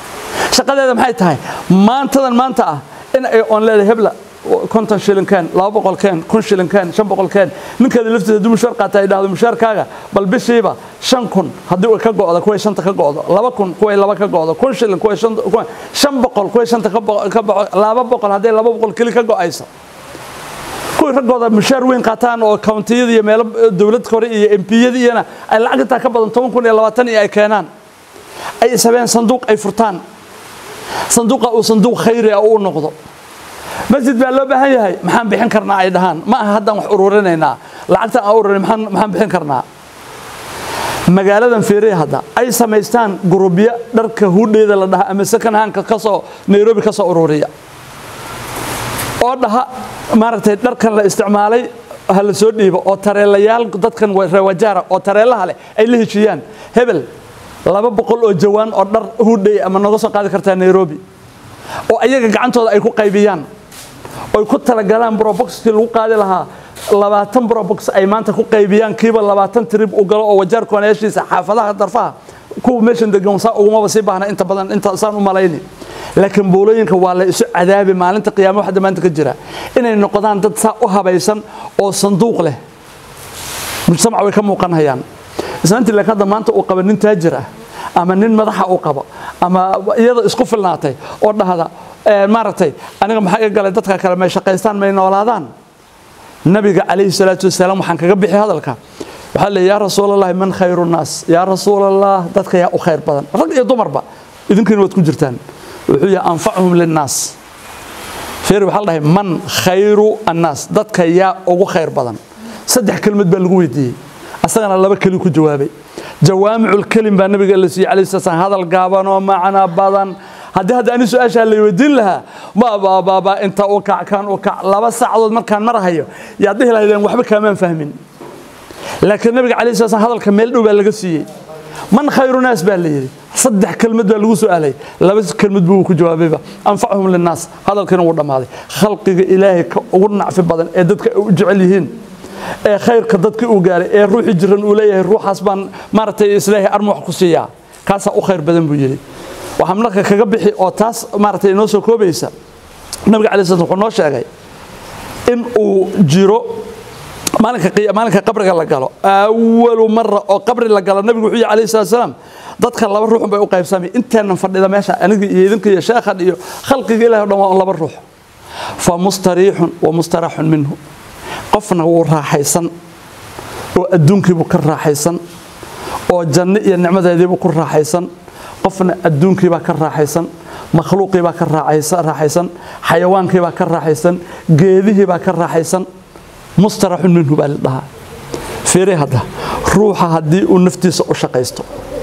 shaqadeeda maxay tahay maantadan maanta ah in ay oon leedahay hebla konton shilinkeen laba boqolkeen kun shilinkeen shan boqolkeen ninkeeda laftiisa haddii mushaar qaata ay dhahdo mushaarkaaga bal bishiiba shan kun haddii uu ka go'do kuway shanta ka go'do laba kun kuway laba ka go'do kun shilin kuway shan kuway shan boqol kuway shanta ka bo- ka boqo laba boqol haddii laba boqol keli ka go'aysa kuwii raggooda mushaar weyn qaataan oo kawntiyada iyo meelo dowlad kore iyo empiyada iyana ay lacag intaa ka badan toban kun iyo labaatan iyo ay keenaan ay ishabeen sanduuq ay furtaan sanduuqa uu sanduuq khayri ah uu noqdo masjid baa loo baahan yahay maxaan bixin karnaa ay dhahaan ma aha haddaan wax ururinaynaa lacagta aan ururin maxaan maxaan bixin karnaa magaaladan feerey hadda ay samaystaan gurubyo dharka hudheeda la dhaha ama second handka kasoo nairobi ka soo ururiya oo dhaha maaragtay dharkan la isticmaalay ha la soo dhiibo oo tareelayaal dadkan reewajaara oo tareelaha leh ay la heshiiyaan hebel laba boqol oo jawaan oo dhar hudhay ama noga soo qaadi kartaa nairobi oo ayaga gacantooda ay ku qaybiyaan oy ku talagalaan broboxkii lagu qaadi lahaa labaatan brobox ay maanta ku qaybiyaan kiiba labaatan trib u galo oo wajaar koonayaashiisa xaafadaha darfaha kuwa meeshan degan saa ugumaba sii baahna inta badan inta saan u malayni laakiin buulooyinka waa la isu cadaabi maalinta qiyaama waxda maanta ka jira inay noqdaan dad saa u habaysan oo sanduuq leh mujtamac way ka muuqanayaan islaantii laakiin hadda maanta uu qaba nin taajir ah ama nin madaxa uu qabo ama iyada isku filnaatay oo dhahda ee, maaragtay aniga maxaa iga galay dadka kale may shaqaystaan may noolaadaan nabiga calayhi salaatu wasalaam waxaan kaga bixi hadalka waxaa leeyahay yaa rasuulallahi man khayru nnaas yaa rasuulallah dadka yaa u khayr badan rag iyo dumarba idinkiina waad ku jirtaan wuxuu yahay anfacuhum linnaas feeri waxaa la dhahay man khayru annaas dadka yaa ugu khayr badan saddex kelmad baa lagu weydiiyey asagana laba keli ku jawaabay jawaamicul kelim baa nabiga la siiyey calayhi salaam hadal gaaban oo macna badan haddii hadda ani su-aashaa la weydiin lahaa ma baababa inta u kac kan u kac laba saacadood markaan marahayo yaad dhihi lahaydeen waxba kaamaan fahmin laakiin nabiga calayhi salaam hadalka meel dhow baa laga siiyey man khayru naas baa la yidhi saddex kelmad baa lagu su'aalay laba kelmad buu ku jawaabayba anfacuhum linnaas hadalkiina wuu dhammaaday khalqiga ilaahay ka ugu nacfi badan ee dadka ay u jecel yihiin ee khayrka dadka uu gaaray ee ruuxii jiran uu leeyahay ruuxaas baan maaragtay islaahay arma wax ku siiyaa kaasaa u khayr badan buu yidhi waxaa marka kaga bixi oo taas maaragtay inoo soo koobaysa nabiga calai slam wuxuu noo sheegay in uu jiro maalinka qiya- maalinka qabriga la galo awalu mara oo qabri la galo nabigu wuxuu yihi calayhi salatu wasalaam dadka laba ruuxun bay u qaybsamay inteenan fadhida meesha aniga iyo idinka iyo sheekhan iyo khalqiga ilahi o dhan waa un laba ruux fa mustariixun wa mustaraxun minhu qofna wuu raaxaysan oo adduunkiibuu ka raaxaysan oo janno iyo nicmadeediibuu ku raaxaysan qofna adduunkiibaa ka raaxaysan makhluuqiibaa ka raaxaysa- raaxaysan xayawaankiibaa ka raaxaysan geedihiibaa ka raaxaysan mustaraxun minhu baa la dhahaa fiiri hadda ruuxa haddii uu naftiisa u shaqaysto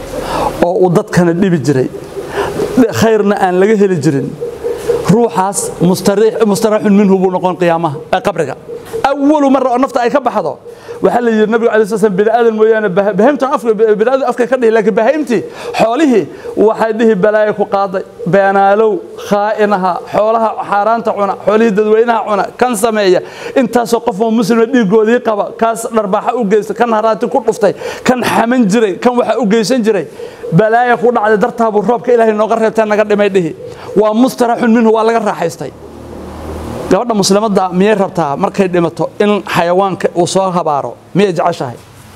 oo uu dadkana dhibi jiray khayrna aan laga heli jirin ruuxaas mustariix- mustaraxun minhu buu noqon qiyaamaha ee qabriga awalu mara oo nafta ay ka baxdo waxaa la yidhi nabiga alay slam bini aadan mooyaane bah- bahaimtan afka bini aadan afka ka dhihi laakiin bahaimtii xoolihii waxay dhihi balaayo ku qaaday beenaalow khaa'inaha xoolaha xaaraanta cuna xoolihii dadweynaha cuna kan sameeya intaasoo qof oo muslima dhiigoodii qaba kaas dharbaaxa u geysta kan haraati ku dhuftay kan xaman jiray kan waxa u geysan jiray balaaya ku dhacday dartaabuu roobka ilaahay nooga reebtaa naga dhimay dhihi waa mustaraxun minhu waa laga raaxaystay gabadha muslimadda miyay rabtaa markay dhimato in xayawaanka uu soo habaaro miyay jeceshahay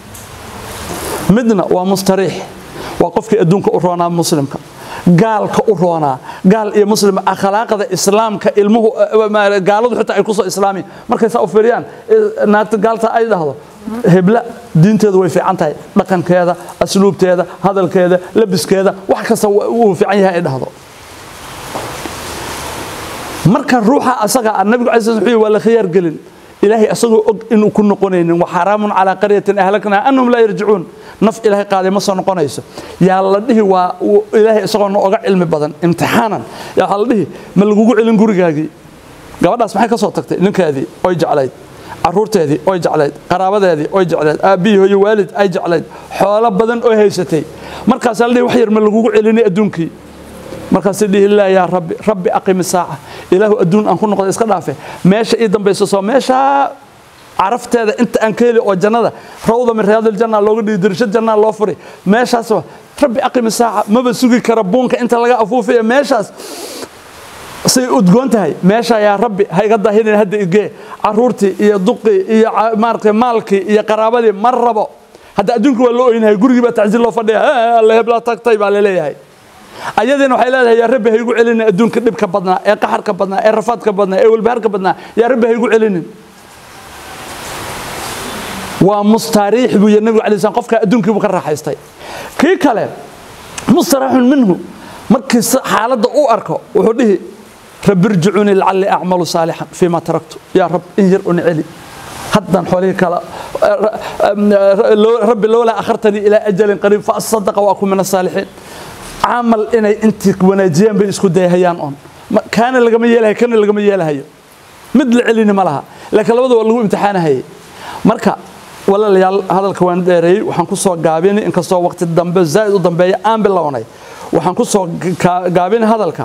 midna waa mustariix waa qofkii adduunka u roonaa muslimka gaalka u roonaa gaal iyo muslim akhlaaqda islaamka ilmuhu eh, gaaladu xitaa ay kusoo islaamiin markay saa u fiiriyaan eh, naagta gaalta ay dhahdo hebla diinteedu way fiican tahay dhaqankeeda asluubteeda hadalkeeda labiskeeda wax kasta wuu fiican yahay ay dhahdo marka ruuxa asaga ah nabigu calayi slam wuxuu yihi waa la khiyaar gelin ilaahay asagoo og inuu ku noqonaynin wa xaraamun calaa qaryatin ahlaknaa annahum laa yarjicuun naf ilaahay qaaday ma soo noqonayso yaa la dhihi waa uu ilaahay isagoo no oga cilmi badan imtixaanan yaa waxaa la dhihi ma lagugu celin gurigaagii gabadhaas maxay ka soo tagtay ninkeedii oy jeclayd caruurteedii oy jeclayd qaraabadeedii oy jeclayd aabbihii hooyo waalid ay jeclayd xoolo badan oo haysatay markaasaa la dhihi wax yar ma lagugu celinay adduunkii markaasay dhihi laa yaa rabbi rabbi aqimi saaca ilaahu adduun aan ku noqda iska dhaafe meesha ii dambayso soo meeshaa carafteeda inta aan ka heli oo jannada rawda min riyaadiljanna looga dhigi dirishad jannaa loo furi meeshaas rabbi aqimi saaca maba sugi kara buunka inta laga afuufayo meeshaas say udgoon tahay meesha yaa rabbi ha iga daahinin hadda igee caruurtii iyo duqii iyo maaragtay maalkii iyo qaraabadii ma rabo hadda adduunka waa loo oynahay gurigii baa tacsiil loo fadhiya alla heblaa tagtay baa laleeyahay ayadiina waxay leedahay yaa rabbi ha igu celinin adduunka dhibka badnaa ee qaxarka badnaa ee rafaadka badnaa ee walbaharka badnaa yaa rabbi ha igu celinin waa mustaariix buu yidhi nabigu alay slam qofka adduunkii buu ka raaxaystay kii kale mustaraxun minhu markii xaaladda u arko wuxuu dhihi rabbi irjicunii lacalli acmalu saalixan fiima taraktu yaa rab in yar un celi haddan xoolihii kala rabbi lowlaa akhartanii ilaa ajalin qariib fa asadaqa wa akun min asaalixiin camal inay intii wanaajiyaan bay isku dayahayaan on kaana lagama yeelahayo kana lagama yeelahayo mid la celini ma laha laakiin labada waa lagu imtixaanahayay marka walaalayaal hadalka waan dheereeyey waxaan ku soo gaabini inkastoo waqti dambe zaa'id u dambeeya aan bilownay waxaan ku soo gaabini hadalka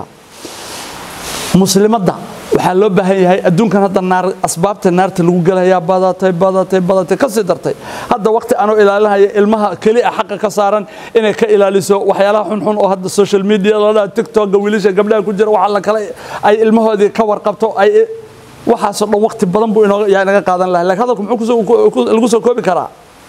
muslimadda waxaa loo baahan yahay adduunkan hadda naar asbaabta naarta lagu gelayaa badatay badatay badatay ka sii dartay hadda waqti anuu ilaalinaya ilmaha keli a xaqa ka saaran inay ka ilaaliso waxyaalaha xunxun oo hadda social media ladhaa tiktoka wiilasha gabdhaha ku jira waxaa la kale ay ilmahoodii ka warqabto ay waxaasoo dhan waqti badan buu yaa inaga qaadan lahay lakin hadalku muxuu lagu soo koobi karaa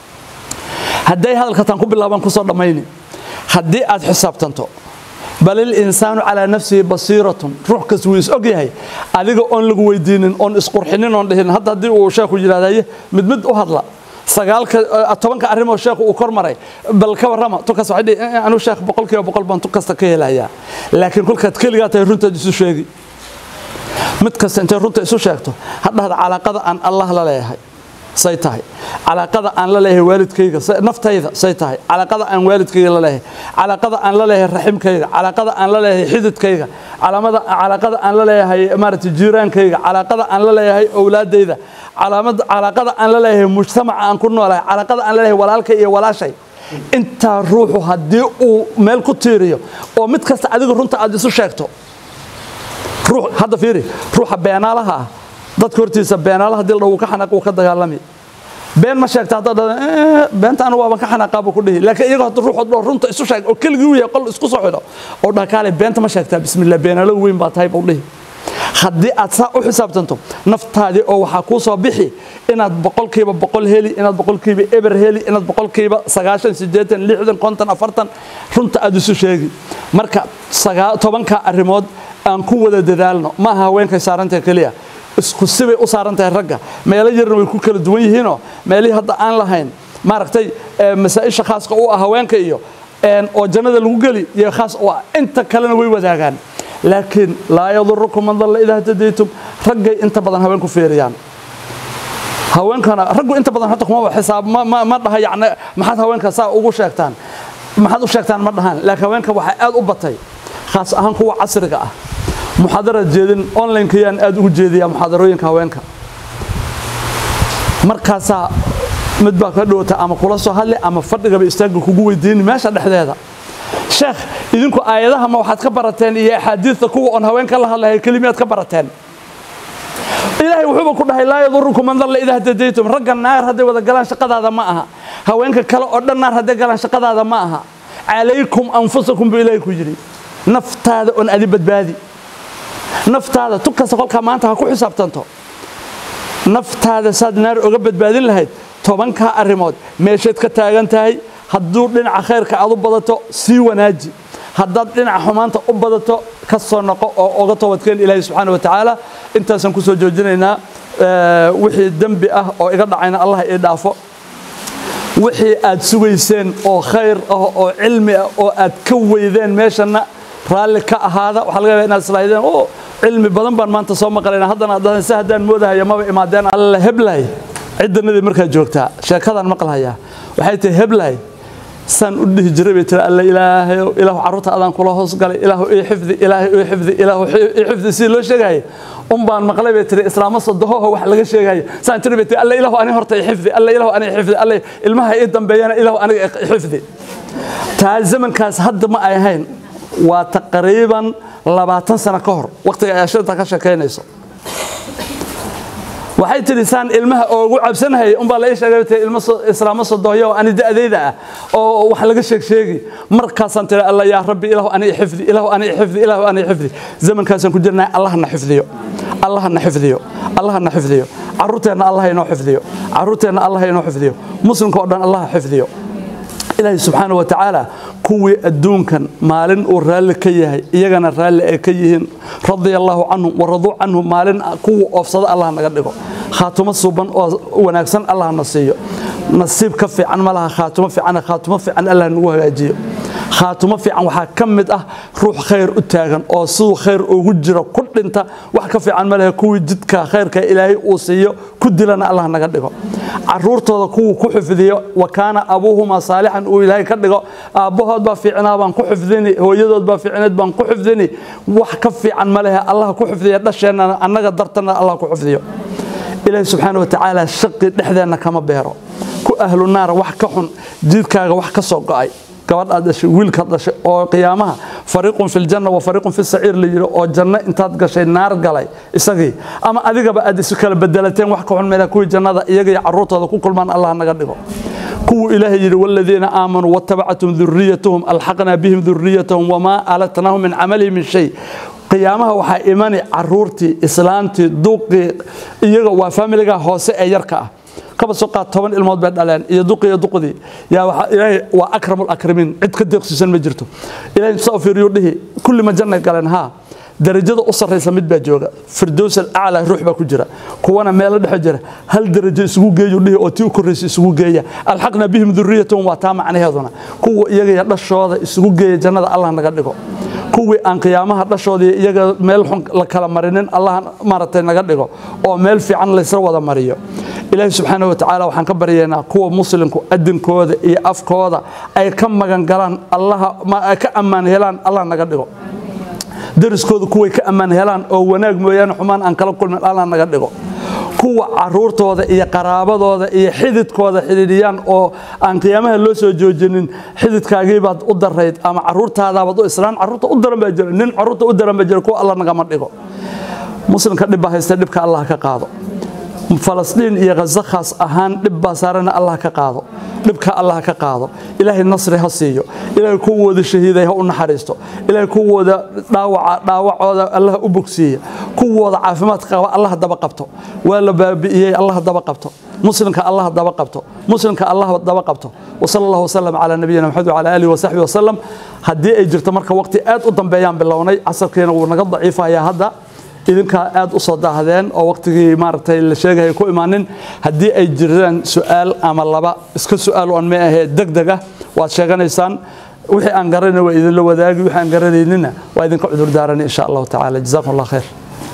hadday hadalka taan ku bilaabaan kusoo dhammayni haddii aad xisaabtanto bal ilinsaanu calaa nafsihi basiiratun ruux kas wuu is og yahay adiga oon lagu weydiinin oon isqurxinin oon dhihin hadda haddii uu sheekhu yidhahdaye mid mid u hadla sagaalka tobanka arrimoo sheekhu uu kor maray bal ka warrama tukas waxay dhihi anuu sheekh boqol kiiba boqol baan tu kasta ka helayaa laakiin kolkaad keligaa tahay runtaad isu sheegi mid kasta intay runta isu sheegto hadhahda calaaqada aan allah la leeyahay say tahay calaaqada aan la leeyahay waalidkayga naftayda say tahay calaaqada aan waalidkayga la leeyahay calaaqada aan la leeyahay raximkayga calaaqada aan la leeyahay xididkayga calaamada calaaqada aan la leeyahay maaragtay jiiraankayga calaaqada aan la leeyahay owlaadayda calaamada calaaqada aan la leeyahay mujtamaca aan ku noolahay calaaqada aan la leeyahay walaalkay iyo walaashay intaa ruuxu haddii uu meel ku tiiriyo oo mid kasta adiga runta aad isu sheegto ruux hadda fiiri ruuxa beenaalaha ah dadka hortiisa beenaalaha hadii la dhawo ka xanaaq uu ka dagaalami been ma sheegta haddaad dhahda beenta anu waaban ka xanaaqaa buu ku dhihi laakiin iyaga hadda ruuxood dhoo runta isu sheeg oo keligii u yahay qol isku soo xidho oo dhakaale beenta ma sheegtaa bismillah beenaalo weyn baa tahay buu dhihi haddii aad saa u xisaabtanto naftaadii oo waxaa kuu soo bixi inaad boqolkiiba boqol heli inaad boqolkiiba eber heli inaad boqolkiiba sagaashan siddeetan lixdan konton afartan runta aad isu sheegi marka tobanka arrimood aan ku wada dadaalno ma aha haweenkay saarantahay keliya isku sibay u saaran tahay ragga meelo yarna way ku kala duwan yihiinoo meelihii hadda aan lahayn maaragtay masaa'isha khaaska u ah haweenka iyo oo jannada lagu geli iyo khaas u ah inta kalena way wadaagaan laakiin laa yadurukum man dalla idaa htadaytum raggay inta badan haweenku fiiriyaan haweenkana raggu inta badan horta kuma xisaab ma dhaha yacni maxaad haweenka saa ugu sheegtaan maxaad u sheegtaan ma dhahaan laakiin haweenka waxaa aad u batay khaas ahaan kuwa casriga ah muxaadarad jeedin onlinekayaan aad ugu jeediyaa muxaadarooyinka haweenka markaasaa mid baa ka dhowata ama kula soo hadli ama fadhigaba istaagga kugu weydiini meesha dhexdeeda sheekh idinku aayadaha ma waxaad ka barateen iyo axaadiista kuwa oon haweenka la hadlahay kelimiyaad ka barateen ilaahay wuxuuba ku dhahay laa yadurukum man dalla idaa hadadaytum ragga naar hadday wada galaan shaqadaada ma aha haweenka kale oo dhan naar hadday galaan shaqadaada ma aha calaykum anfusakum buu ilaahay ku yidhi naftaada oon adi badbaadi naftaada tu kasta kolkaa maanta ha ku xisaabtanto naftaada saad naar oga badbaadin lahayd tobankaa arrimood meeshayd ka taagan tahay hadduu dhinaca khayrka aad u badato sii wanaaji haddaad dhinaca xumaanta u badato ka soo noqo oo oga toobadkeen ilaahay subxaana wa tacaala intaasaan ku soo joojinaynaa wixii dembi ah oo iga dhacayna allah ii dhaafo wixii aad sugayseen oo khayr ah oo cilmi ah oo aad ka weydeen meeshana raalli ka ahaada waxaa laga yaabaa inaad islaahdeen oo cilmi badan baan maanta soo maqlayna haddana aad dhahdeen si haddaan moodahaya maba imaadeen alla heblay ciddanadii markaa joogtaa sheekadaan maqlahayaa waxay tahay heblay saan u dhihi jiray bay tiri alla ilaahayow ilaahu carruurta adaan kula hoos galay ilaahu ii xifdi ilaahu ii xifdi ilaahu ii xifdi si loo sheegaayo un baan maqlay bay tiri islaamo sodohoho wax laga sheegayo saan tiri bay tiri alla ilaahu ani horta ii xifdi alla ilaahu ani xifdi alla ilmaha ii dambeeyana ilaahu aniga ii xifdi taa zamankaas hadda ma ay ahayn waa taqriiban labaatan sano ka hor waqtiga ay ashirta ka sheekaynayso waxay tidhi saan ilmaha oogu cabsanahayay unbaa la ii sheegay ilmo islaamo sodohyo oo ani da'dayda ah oo wax laga sheeg sheegi markaasaan tidhi alla yaa rabbi ilaahu ani xifdi ilaahu ani xifdi ilaahu ani xifdi zamankaasaan ku jirnaa allahna xifdiyo allahna xifdiyo allahna xifdiyo caruurteenna allah inoo xifdiyo caruurteenna allah inoo xifdiyo muslimka oo dhan allah xifdiyo ilaahay subxaana wa tacaala kuwii adduunkan maalin uu raalli ka yahay iyagana raalli ay ka yihiin radia allaahu canhum waraduu canhum maalin kuwii oofsada allah naga dhigo khaatumo suuban oo wanaagsan allah na siiyo nasiib ka fiican ma laha khaatumo fiican khaatumo fiican allah nagu hagaajiyo khaatumo fiican waxaa ka mid ah ruux khayr u taagan oo siduu khayr ugu jiro ku dhinta wax ka fiican ma lehe kuwii jidka khayrka ilaahay uu siiyo ku dilana allah naga dhigo caruurtooda kuwuu ku xifdiyo wa kaana abuuhumaa saalixan uu ilaahay ka dhigo aabbahood baa fiicnaa baan ku xifdini hooyadood baa fiicneed baan ku xifdini wax ka fiican ma lehe allah ku xifdiya dhasheennana annaga dartana allah ku xifdiyo ilaahay subxaana wa tacaala shaqi dhexdeenna kama beero ku ahlu naara wax ka xun jiidkaaga wax ka soo go'ay gabadhaad dhashay wiilkaad dhashay oo qiyaamaha fariiqun fi ljanna wa fariiqun fi saciir la yidhi oo janno intaad gashay naar galay isagii ama adigaba aad isu kala bedelateen wax ka xun meela kuwii jannada iyaga iyo carruurtooda ku kulmaan allah naga dhigo kuwuu ilaahay yidhi waladiina aamanuu wattabacatum duriyatuhum alxaqnaa bihim duriyatahum wamaa alatnaahum min camalihim min shay qiyaamaha waxaa imani caruurtii islaamtii duuqii iyaga waa faamiliga hoose ee yarka ah kaba soo qaad toban ilmood bay dhaleen iyo duqi iyo duqdii yaa waxa ilaahay waa akramul akramiin cid ka deeqsiisan ma jirto ilaahay soo fiiriyo dhihi kulli ma jannay galeen haa darajada u sarraysa mid baa jooga firdows alaclaa ruux baa ku jira kuwana meelo dhexe jira hal darajo isugu geeyu dhihi oo tii u korraysa isugu geeya alxaqna bihim duriyatahum waa taa macnaheeduna kuwa iyagaya dhashooda isugu geeya jannada allah naga dhigo kuwii aan qiyaamaha dhashoodii iyaga meel xun la kala marinin allah maaragtay naga dhigo oo meel fiican laysla wada mariyo ilaahi subxaana wa tacaala waxaan ka baryaynaa kuwa muslimku adinkooda iyo afkooda ay ka magan galaan allaha ay ka ammaan helaan allah naga dhigo dariskooda kuway ka ammaan helaan oo wanaag mooyaane xumaan aan kala kulmin allah naga dhigo kuwa caruurtooda iyo qaraabadooda iyo xididkooda xidhiidhiyaan oo aan qiyaamaha loo soo joojinin xididkaagiibaad u darayd ama caruurtaadaabaad u islaan caruurta u daran baa jira nin caruurta u daran baa jira kuwa allah nagama dhigo muslimka dhib baa haysta dhibka allah ka qaado falastiin iyo ghaza khaas ahaan dhib baa saarana allah ka qaado dhibka allah ka qaado ilaahay nasri ha siiyo ilaahay kuwooda shahiiday ha u naxariisto ilaahay kuwooda dhaawaca dhaawacooda allah u bogsiiya kuwooda caafimaadka qaba allah daba qabto waa la baabi'iyey allah daba qabto muslimka allah daba qabto muslimka allah daba qabto wasala allahu wasalam calaa nabiyina maxamed wacala aalihi wasaxbi wasalam haddii ay jirto marka waqti aad u dambeeyaan bilownay casarkiina wuu naga daciifayaa hadda idinkaa aad u soo daahdeen oo waqtigii maaragtay la sheegaya ku imaanin haddii ay jiraan su'aal ama laba iska su'aal aan ma ahee degdeg ah waad sheeganaysaan wixii aan garanayna waa idinla wadaagi wixii aan garanaynina waa idinka cudur daarani insha allahu tacaala jazaakum allah khayr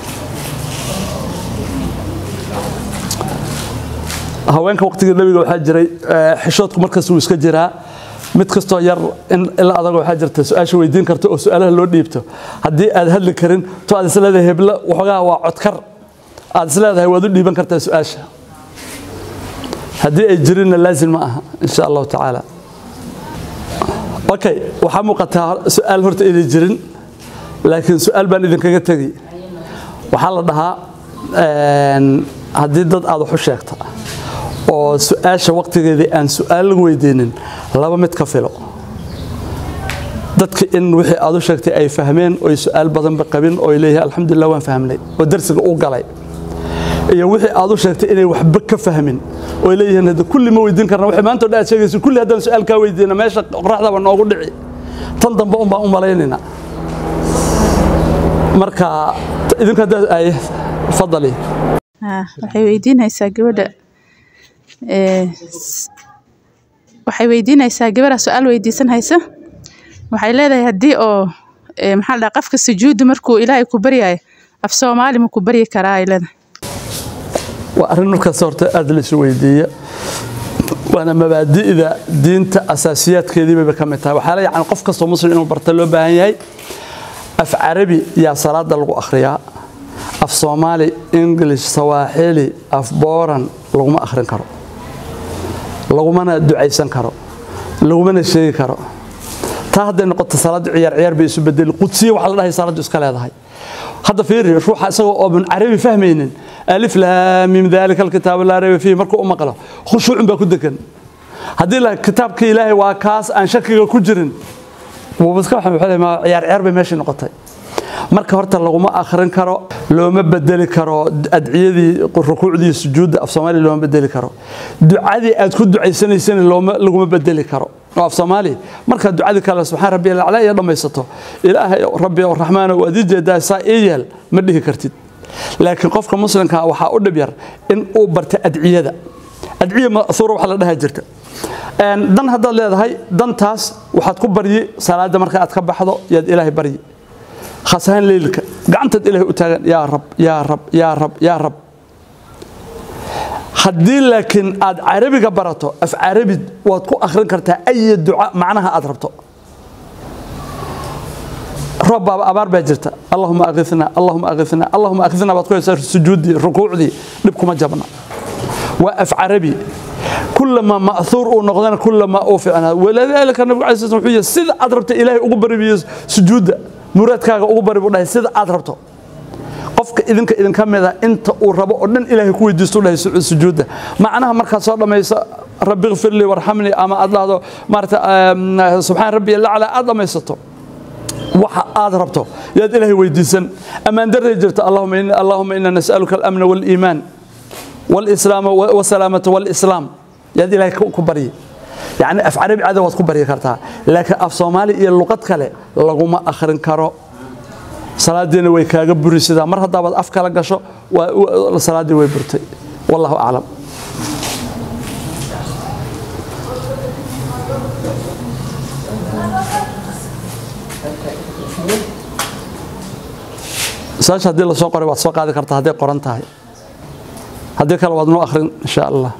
haweenka waqtigii nabiga waxaa jiray xishoodku markas wuu iska jiraa mid kastoo yar in ila adaga waxaa jirta su-aasha weydiin karta oo su-aalaha loo dhiibto haddii aad hadli karin to aad isleedahay heblo waxoogaa waa codkar aad isleedahay waad u dhiiban kartaa su-aasha haddii ay jirinna laazim ma aha insha allahu tacaala okay waxaa muuqataa su-aal horta inay jirin laakiin su-aal baan idinkaga tegi waxaa la dhahaa haddii dad aad wax u sheegta oo su-aasha waqtigeedii aan su-aal lagu weydiinin laba mid ka filo dadka in wixii aad u sheegtay ay fahmeen oy su-aal badanba qabin oo leeyahay alxamdulilah waan fahmnay oo darsiga u galay iyo wixii aad u sheegtay inay waxba ka fahmin oo leeyihiin hadda kulli ma weydiin karna wixii maanta oo dhan aad sheegayso kulli haddaan su-aal kaa weydiina meesha qoraxdaba noogu dhici tan dambe un baan u malaynayna marka idinku haddaad ay fadali waxay weydiinaysaa gabadha waxay weydiinaysaa gabadha su-aal weydiisan haysa waxay leedahay haddii oo maxaa la dhaha qofka sujuuddu markuu ilaahay ku baryayo af soomaali ma ku baryi karaa ay leedahay waa arrin markaas horta aad la isu weydiiya waana mabaadi'da diinta asaasiyaadkeedii bayba ka mid tahay waxaa la yacni qof kastoo muslim inuu barta loo baahan yahay af carabi yaa salaada lagu akhriyaa af soomaali english sawaaxili af booran laguma akhrin karo lagumana ducaysan karo lagumana sheegi karo taa hadday noqoto salaaddu ciyaar ciyaar bay isu bedeli qudsiya waxaa la dhahay salaaddu iska leedahay hadda fiiri ruuxa isagoo ooban carabi fahmaynin alif laamim daalika alkitaabu laa rayba fiihi markuu u maqlo khushuucun baa ku degan haddii la kitaabka ilaahay waa kaas aan shakiga ku jirin wuubaska waxaan wuxuu leeyahay ciyaar ciyaar bay meeshii noqotay marka horta laguma akhrin karo looma bedeli karo adciyadii rukuucdii sujuudda af soomaaliya looma bedeli karo ducadii aad ku ducaysanaysana looma laguma bedeli karo oo af soomaaliya markaad ducadii kale subxaan rabbi alaclaa iyo dhammaysato ilaahay rabbi oo raxmaana waad ii jeedaa saa ii yeel ma dhihi kartid laakiin qofka muslimka waxaa u dhib yar in uu barta adciyada adciya ma'huura waxa la dhaha jirta dan haddaad leedahay dantaas waxaad ku baryi salaada marka aad ka baxdo yaad ilaahay baryi khaas ahaan leylka gacantaad ilaahay u taagan yaa rab yaa rab yaa rab yaa rab haddii laakiin aad carabiga barato af carabi waad ku akhrin kartaa ayi duca macnaha aad rabto roob baaba abaar baa jirta allahuma akhithna allahuma akhithna allahuma akhithna baad ku haysaa sujuuddii rukuucdii dhib kuma jabna waa af carabi كلما مأثور ونقدنا كلما أوفعنا ولذلك النبي عليه الصلاة والسلام سيد أضربت إلهي أقبر سجود muraadkaaga ugu bari buu dhahay sida aad rabto qofka idinka idinka mida inta uu rabo oo dhan ilaahay ku weydiisto dhahay sujuudda macnaha markaad soo dhammayso rabbi ighfir lii warxamnii ama aad dhahdo maarata subxaan rabbi lacla aad dhammaysato waxa aad rabto yaad ilaahay weydiisan ammaan darray jirta allahuma ina nas'aluka alamna waaliimaan waalislaama wasalaamata waalislaam yaad ilaahay ku baryi يعني أف عربي عادة وتكون بري كرتها لكن أف صومالي إيه اللغة كله لغوما أخرن كرو صلاة دين ويكاغ بري سيدا مرة دابد أف كلا قشو وصلاة دين ويبرتي والله أعلم ساش هدي الله سوق قريبات سوق هذه كرتها هدي قرنتها هدي كلا وادنو أخرين إن شاء الله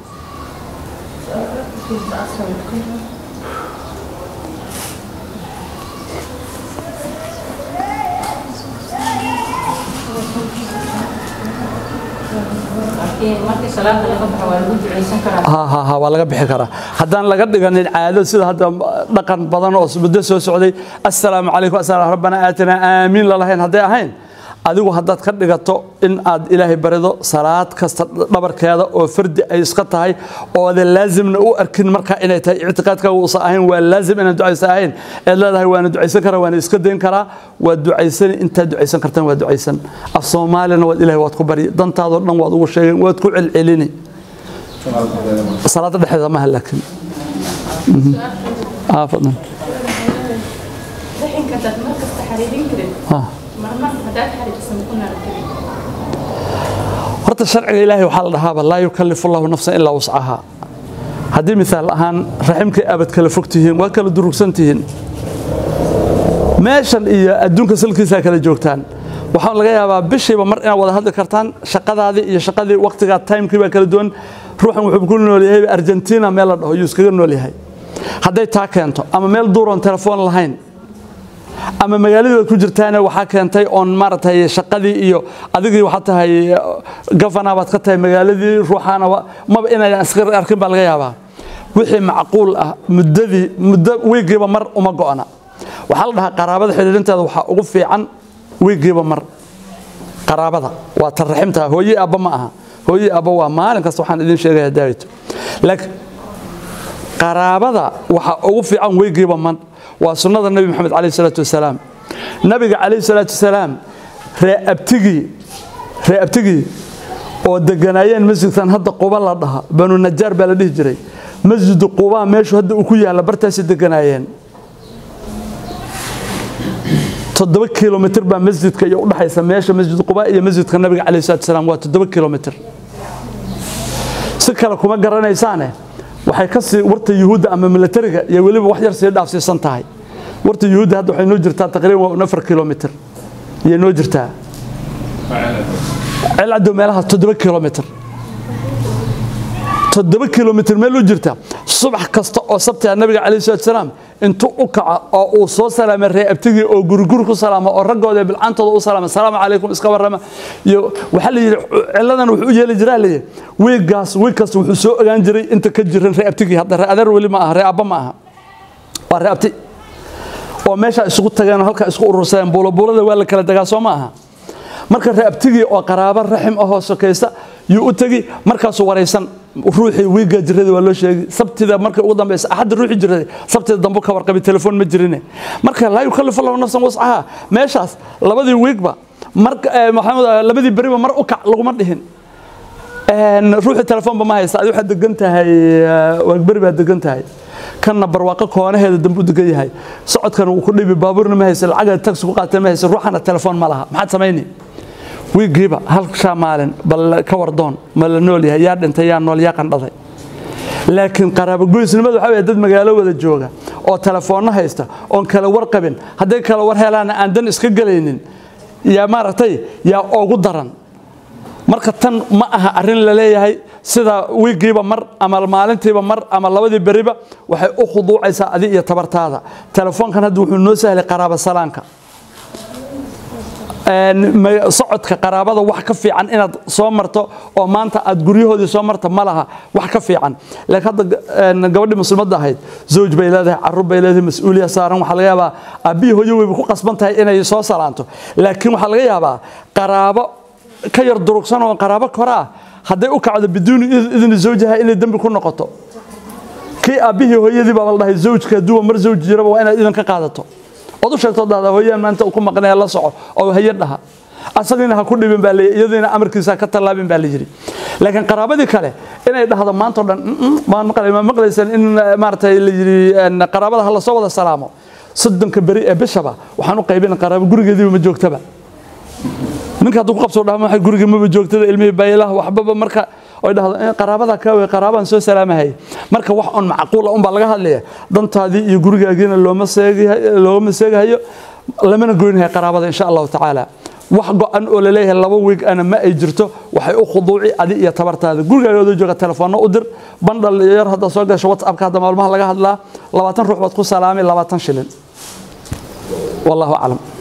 waa laga bixi karaa haddaan laga dhiganin caado sida hadda dhaqan badan oo muddo soo socday assalaamu calaykum asalaam rabbana aatina aamiin lalahayn hadday ahayn adigu haddaad ka dhigato in aad ilaahay barido salaad kasta dhabarkeeda oo fardi ay iska tahay oodan laazimna u arkin markaa inay tahay ictiqaadkaaga uusan ahayn waa laazim inaan ducaysa ahayn eed leedahay waana ducaysan karaa waana iska dayn karaa waad ducaysan intaad ducaysan kartaan waa ducaysan af soomaalina waad ilaahay waad ku bari dantaadoo dhan waad ugu sheegeen waad ku celcelini salaada dhexdeeda maaha laakiin fadlan horta sharciga ilaahay waxaa la dhahaaba laa yukallifu allahu nafsan ilaa wuscaha haddii misaal ahaan raximkay abad kala fog tihiin waa kala durugsan tihiin meeshan iyo adduunka salkiisaa kala joogtaan waxaa laga yaabaa bishiiba mar inaad wada hadli kartaan shaqadaadii iyo shaqadii waqtigaa timekii baa kala duwan ruuxan wuxuu ku nool yahay argentina meel la dhaho yuu iskaga nool yahay hadday taa keento ama meel duuroon telefoon lahayn ama magaaladii baad ku jirtaana waxaa keentay oon maaragtay shaqadii iyo adigii waxaa tahay gafana baad ka tahay magaaladii ruuxaana maba inaydan iska arkin baa laga yaabaa wixii macquul ah muddadii muddo wiigiiba mar uma go'na waxaa la dhahaa qaraabada xidhiidhinteeda waxaa ugu fiican wiigiiba mar qaraabada waa tan raximta hooye abba ma aha hooye abba waa maalin kasta waxaan idin sheegaya daawito laakiin qaraabada waxaa ugu fiican wiigiiba mar waa sunnada nebi moxamed calayh salaatu wasalaam nabiga calayh salaatu wasalaam ree abtigii ree abtigii oo deganaayeen masjidkan hadda quba la dhaha banu najaar baa la dhihi jiray masjidu qubaa meeshu hadda uu ku yaalla bartaasi deganaayeen toddoba kilomitr baa masjidka iyo udhaxaysa meesha masjid quba iyo masjidka nabiga calayh salatu wasalaam waa toddoba kilomitr si kale kuma garanaysaane waxay ka sii warta yuhuudda ama milatariga iyo weliba wax yar sii dhaafsiisan tahay warta yuhuudda hadda waxay noo jirtaa taqriiban waa afar kilomitr iyay noo jirtaa celcaddow meelaha toddoba kilomitr toddoba kilomitr meel u jirta subax kasta oo sabtiga nabiga calayh salatu wasalaam intuu u kaco oo uu soo salaamay ree abtigii oo guriguri ku salaama oo raggooda bilcantooda u salaama salaamu calaykum iska warrama iyo waxaa la yidhi cilladan wuxuu u yeeli jiraa layidhi wiiggaas wiig kasta wuxuu soo ogaan jiray inta ka jiran ree abtigii hadda ree adeer weli ma aha ree abba ma aha waa ree abti oo meesha isugu tageen oo halkaa isku urursadeen buulabuulada waa la kala degaa soo ma aha marka reabtigii oo qaraabo raxim ahoo sokaysta yuu u tegi markaasuu waraysan ruuxii wiiga jirada waa loo sheegi sabtida markay ugu dambaysa axadda ruuxii jirada sabtida dambu ka warqabi telefoon ma jirine marka laa yukallifu allahu nafsan wascaha meeshaas labadii wiigba marka maxamed labadii beriba mar u kac laguma dhihin ruuxii telefoonba ma haysta adi waxaad degan tahay waagberi baad degan tahay kanna barwaaqo koonaheeda dambu degan yahay socodkana wuu ku dhibi baabuurna ma haysa lacagaad tagsi ku qaatay ma haysa ruuxana telefoon ma laha maxaad samayni wiigiiba hal shaa maalin bal ka wardoon ma la nool yahay yaa dhintay yaa nool yaa qandhaday laakiin qaraabogoysnimada waxaa weye dad magaalo wada jooga oo telefoonno haysta oon kala warqabin hadday kala war helaana aan dan iska gelaynin yaa maaragtay yaa ugu daran marka tan ma aha arrin la leeyahay sida wiigiiba mar ama maalintiiba mar ama labadii beriba waxay u khuduucaysaa adi iyo tabartaada telefoonkan hadda wuxuu noo sahlay qaraaba salaanka socodka qaraabada wax ka fiican inaad soo marto oo maanta aad guryahoodii soo marta ma laha wax ka fiican laakiin hadda gabadhii muslimadda ahayd zawj bay leedahay carruur bay leedahay mas-uuliya saaran waxaa laga yaabaa aabbihii hooyo weyba ku qasban tahay inay soo salaanto laakiin waxaa laga yaabaa qaraabo ka yar durugsan oo qaraabo kora ah hadday u kacdo biduuni idni zawjaha inay dembi ku noqoto kii aabbihii hooyadii baa la dhahay zawjka duwa mar zawj jiraba waa inaad idan ka qaadato ood u sheegto dada hooyaan maanta ku maqnaya la soco oo haye dhaha asagiina ha ku dhibin baa layidhi iyadiina amarkiisa ka tallaabin baa la yidhi laakiin qaraabadii kale inay dhahdo maanta o dhan baan maqlay ma maqlaysan in maaragtay la yidhi qaraabada ha lasoo wada salaamo soddonka beri ee bishaba waxaan u qaybin qaraabo gurigeediiba ma joogtaba ninka hadduu ku qabsoo dhahma waxay guriga maba joogtada ilmihii baylaha waxbaba marka oy dhahdo qaraabada ka wey qaraabaan soo salaamahay marka wax on macquula unbaa laga hadlaya dantaadii iyo gurigaagiina looma looma seegahayo lamana goynahay qaraabada insha allahu tacaala wax go-an oo laleeyahay laba wiig ana ma ay jirto waxay u khuduuci adi iyo tabartaada gurigaagoodoo jooga telefoonno u dir bandhal yar hadda soo gasho whatsappka hadda maalmaha laga hadlaa labaatan ruux baad ku salaamay labaatan shilin wallahu aclam